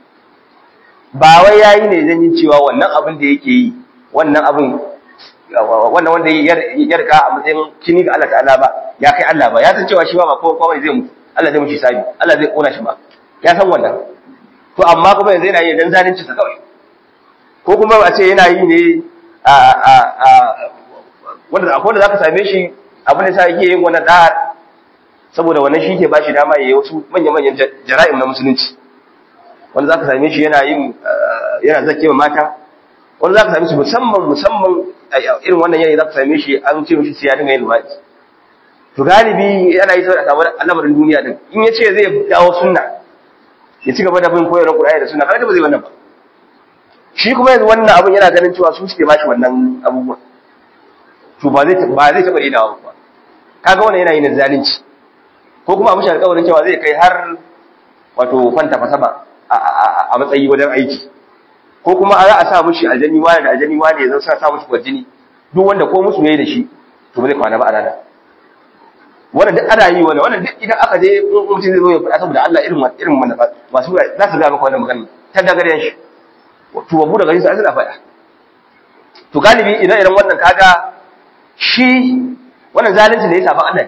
ba wai yayi ne zan yin cewa wannan abin da yake yi wannan abin wannan wanda ya rika a matsayin kini ga Allah ta'ala ba ya kai Allah ba ya san cewa shi ba ba kowa zai mutu Allah zai mushi sabi Allah zai kona shi ba ya san wannan to amma kuma yanzu yana yi dan zalunci sa kawai ko kuma a ce yana yi ne a a a wanda akwai wanda zaka same shi abin da sa yake yin wannan da saboda wannan shi ke bashi dama yayi wasu manya-manyan jara'im na musulunci wanda zaka same shi yana yin yana zakewa mata wanda zaka same shi musamman musamman irin wannan yanayi zaka same shi an ce mishi sai ya dinga yin luwaɗi to galibi yana yi saboda samu al'amarin duniya din in ya ce zai dawo sunna ya ci gaba da bin koyarwar Qur'ani da sunna kaga ba zai wannan ba shi kuma yanzu wannan abun yana ganin cewa su suke bashi wannan abubuwan to ba zai ba zai taba dawo ba kaga wannan yana yin zalunci ko kuma a mishi alƙawarin cewa zai kai har wato kwanta fasaba a matsayi wajen aiki ko kuma za a sa mushi aljani wani da aljani wani ya zama sa mushi kwarjini duk wanda ko musu yayi da shi to ba zai kwana ba a rana wannan duk ana yi wannan wannan duk idan aka je mutum zai zo ya faɗa saboda Allah irin irin wannan masu za su ga maka wannan magana ta dagaren shi to babu daga shi sai suna faɗa to galibi idan irin wannan kaga shi wannan zalunci ne ya saban Allah ne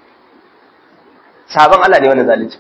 saban Allah ne wannan zalunci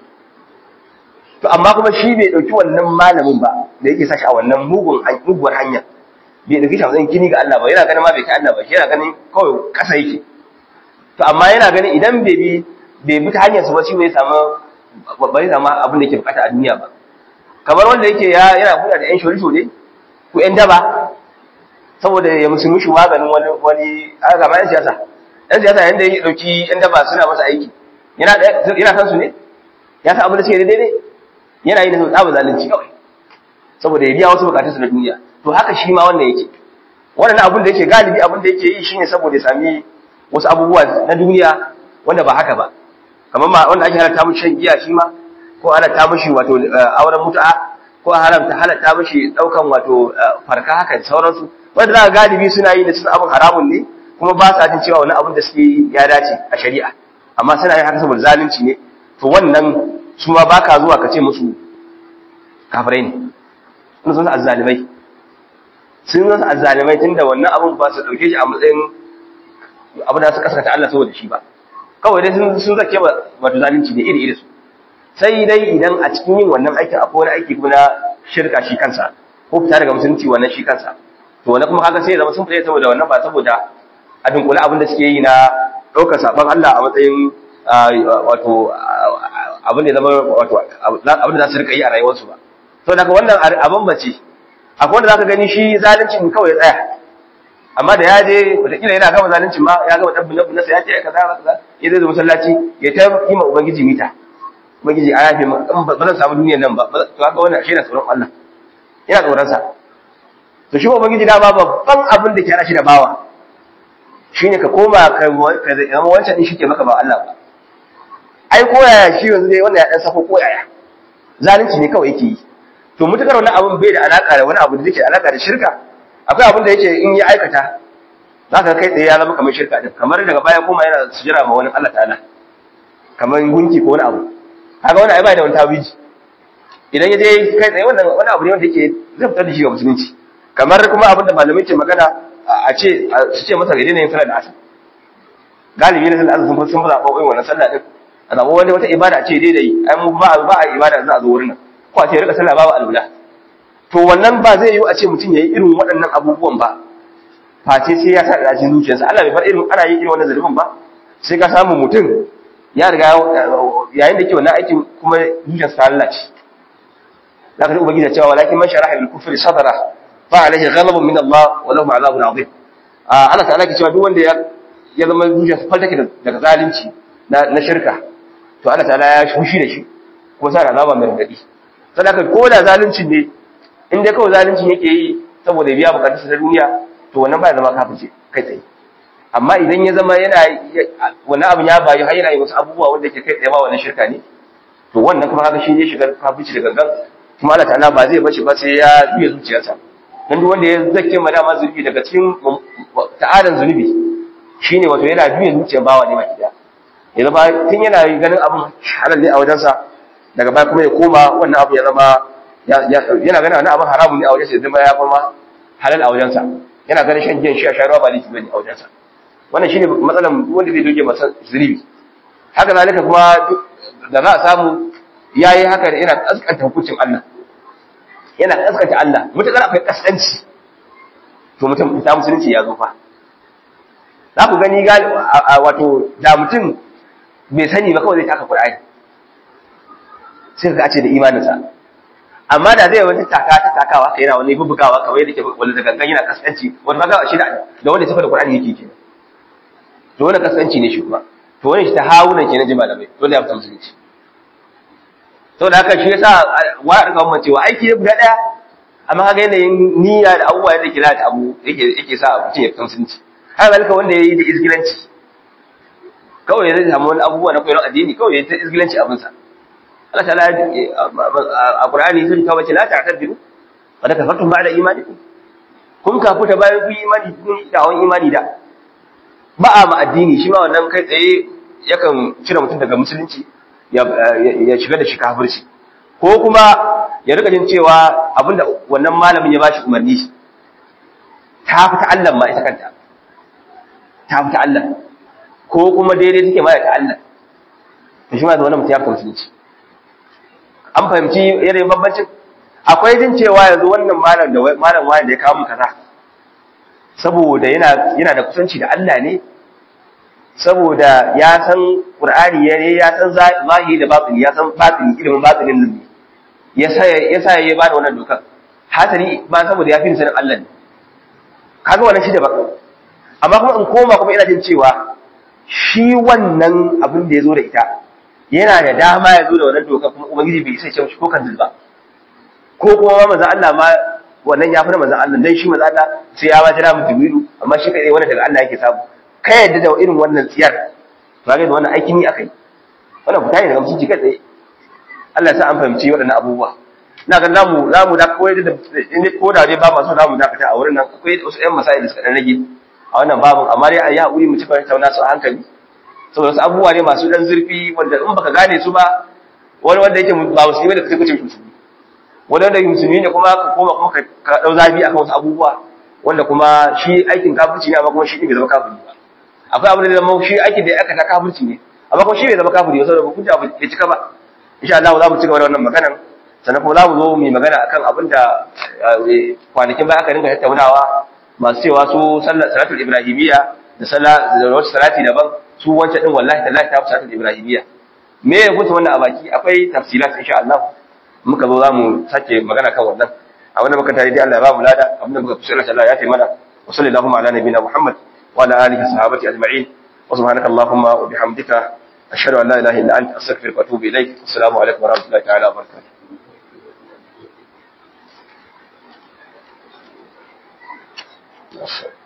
to amma kuma shi bai dauki wannan malamin ba da yake sashi a wannan mugun muguwar hanya bai dauki shi a matsayin kini ga Allah ba yana ganin ma bai kai Allah ba shi yana ganin kawai kasa yake to amma yana ganin idan bai bi bai bi ta hanyar su ba shi bai samu bai samu abin da yake bukata a duniya ba kamar wanda yake ya yana kula da yan shori shori ko yan daba saboda ya musu mishi maganin wani wani aka ga yan siyasa yan siyasa yanda ya dauki yan daba suna masa aiki yana yana san su ne ya san abin da suke daidai yana yi da tsaba zalunci kawai saboda ya biya wasu bukatunsa na duniya to haka shi ma wannan yake wannan abin da yake galibi abin da yake yi shine saboda ya sami wasu abubuwa na duniya wanda ba haka ba kamar ma wanda ake halatta mishi shan giya shi ma ko halatta mishi wato auren mutu'a ko haramta halatta mishi daukan wato farka haka da sauransu wanda za galibi suna yi da sun abin haramun ne kuma ba sa jin cewa wani abin da suke ya dace a shari'a amma suna yin haka saboda zalunci ne to wannan su ma baka zuwa ka ce musu kafirai ne sun san azzalimai sun san azzalimai tunda wannan abun ba su dauke shi a matsayin abu da su kaskata Allah saboda shi ba kawai dai sun sun zake ba wato zalunci ne iri iri su sai dai idan a cikin yin wannan aikin akwai wani aiki kuma na shirka shi kansa ko fita daga musulunci wannan shi kansa to wannan kuma kaga sai ya zama sun fita saboda wannan ba saboda a dunkule abin da suke yi na ɗaukar saban Allah a matsayin wato abin da zama wato abin da za su rika yi a rayuwarsu ba to daga wannan abin bace akwai wanda zaka gani shi zalincin kawai ya tsaya amma da ya je wataƙila yana gama zalincin ma ya gama ɗabbin ɗabbin nasa ya ce kaza kaza ya zai zo masallaci ya ta yi ma ubangiji mita ubangiji a yafe ma in ba zan samu duniyar nan ba to haka wannan shi na tsoron Allah yana tsoron sa to shi ubangiji da ba babban abin da ke hana shi da bawa shine ka koma ka zama wancan din shi ke maka ba Allah ba ai koyaya shi yanzu dai wannan ya dan sako koyaya zalunci ne kawai yake yi to mutakar wannan abin bai da alaka da wani abu da yake alaka da shirka akwai abin da yake in ya aikata za ka kai tsaye ya zama kamar shirka din kamar daga baya kuma yana sujira ma wani Allah ta'ala kamar gunki ko wani abu kaga wani ai bai da wani tawiji idan ya je kai tsaye wannan wani abu ne wanda yake zai fitar da shi ga musulunci kamar kuma abin da malamai ke magana a ce su ce masa gaidai ne yin sallar da asar galibi na sallar asar sun fi zaɓa wannan sallah din a zaɓa wani wata ibada ce daidai ai mu ba ba a ibada za a zo wurin nan ko a ce rika sallah babu alwala to wannan ba zai yiwu a ce mutum yayi irin waɗannan abubuwan ba face sai ya sa da cikin zuciyarsa Allah bai bar irin ana yin irin wannan zalubin ba sai ka samu mutum ya riga yayin da ke wannan aikin kuma zuciyarsa ta lalace zaka ji ubangiji cewa walakin man sharaha bil kufri sadara fa alaihi ghadabun min Allah wa lahum azabun azim Allah ta'ala ke cewa duk wanda ya ya zama zuciya fal take daga zalunci na na shirka to Allah ta'ala ya shushi da shi kuma sa azaba mai radadi sadaka ko da zalunci ne in dai kawai zalunci yake yi saboda biya bukatunsa na duniya to wannan ba ya zama kafirce kai tsaye amma idan ya zama yana wannan abin ya bayu har yana yi wasu abubuwa wanda ke kai tsaye ba wannan shirka ne to wannan kuma haka shi ne shigar kafirci da gangan kuma Allah ta'ala ba zai bace ba sai ya juya zuciyarsa dan duk wanda ya zake ma dama zunubi daga cikin ta'adan zunubi shine wato yana juya zuciyar bawa ne maki da ya zama tun yana ganin abin halal ne a wajensa daga baya kuma ya koma wannan abu ya zama yana ganin wani abin haramun ne a wajensa ya zama ya kuma halal a wajensa yana ganin shan giyan shi a sharuwa ba laifi bane a wajensa wannan shine matsalan wanda zai doge masa zunubi haka zalika kuma da za a samu yayi haka da yana kaskanta hukuncin Allah yana kaskanta Allah mutakar akwai kaskanci to mutum ta musulunci ya zo fa za ku gani wato da mutum bai sani ba kawai zai taka Qur'ani sai ka ce da imaninsa amma da zai wani taka ta takawa kai yana wani bubugawa kawai da ke wanda da gangan yana kaskanci wanda ba shi da da wanda tafi da Qur'ani yake kenan to wannan kaskanci ne shi kuma to wannan shi ta hawunan kenan jima da mai dole ya fita musulunci to da haka shi yasa wa rika mun cewa aiki ne guda daya amma kaga yanayin niyya da abubuwa yadda ke lalata abu yake yake sa mutum ya fita musulunci haka zalika wanda yayi da izgilanci kawai zai samu wani abubuwa na koyon addini kawai ya ta izgilanci abinsa Allah ta'ala a Qur'ani sun kawo ce la ta'tadiru wa kafartum ba'da imanikum kun kafuta bayan ku imani kun da hawan imani da ba a ma addini shi ma wannan kai tsaye yakan cire mutum daga musulunci ya shiga da shi kafirci ko kuma ya rika jin cewa abinda wannan malamin ya bashi umarni ta fita Allah ma ita kanta ta fita Allah ko kuma daidai take ma ta Allah to shi ma da wannan mutum ya fita musulunci an fahimci yanayin bambancin akwai jin cewa yanzu wannan malam da malam wani da ya kawo mu kaza saboda yana yana da kusanci da Allah ne saboda ya san Qur'ani ya ne ya san zahiri da batini ya san batini ilimin batinin nan ne ya sa ya sa ya bada wannan dokar hasali ba saboda ya fi sanin Allah ne kaga wannan shi da ba amma kuma in koma kuma ina jin cewa shi wannan abin da ya zo da ita yana da dama ya zo da wannan dokar kuma ubangiji bai isa ya ce ko kan ba ko kuma manzon Allah ma wannan ya fi na manzon Allah dan shi manzon Allah sai ya ba jira mu jibiru amma shi kai wannan daga Allah yake samu kai yadda da irin wannan tsiyar to ga wannan aikin yi akai wannan fita ne daga mutunci kai tsaye Allah ya sa an fahimci waɗannan abubuwa ina ga zamu zamu da kawai da ko da dai ba masu zamu dakata a wurin nan akwai wasu ƴan masail da suka dan rage a wannan babin amma dai a yi haƙuri mu ci fara tauna su a hankali saboda wasu abubuwa ne masu dan zurfi wanda in baka gane su ba wani wanda yake ba musulmi da kake kuce musulmi wani wanda yake musulmi ne kuma ka koma kuma ka dau zabi akan wasu abubuwa wanda kuma shi aikin kafirci ne amma kuma shi bai zama kafiri ba akwai abin da zama shi aikin da ya aikata kafirci ne amma kuma shi bai zama kafiri ba saboda hukunci abu bai cika ba insha Allah za mu ci gaba da wannan maganar sannan kuma za mu zo mu yi magana akan abin da kwanakin baya aka dinga tattaunawa masu cewa su sallar salatul ibrahimiyya da sallah da wata salati daban su wancan din wallahi tallahi ta fi salatul ibrahimiyya me ya gutu wannan a baki akwai tafsilat insha Allah muka zo za mu sake magana kan wannan a wannan muka tare dai Allah ya ba mu lada abin da muka fi sallar Allah ya taimaka wa sallallahu ala nabiyina Muhammad wa ala alihi sahabati ajma'in wa subhanaka allahumma wa bihamdika ashhadu an la ilaha illa anta astaghfiruka wa atubu ilaik assalamu alaikum wa rahmatullahi ta'ala wa barakatuh Yes, sir.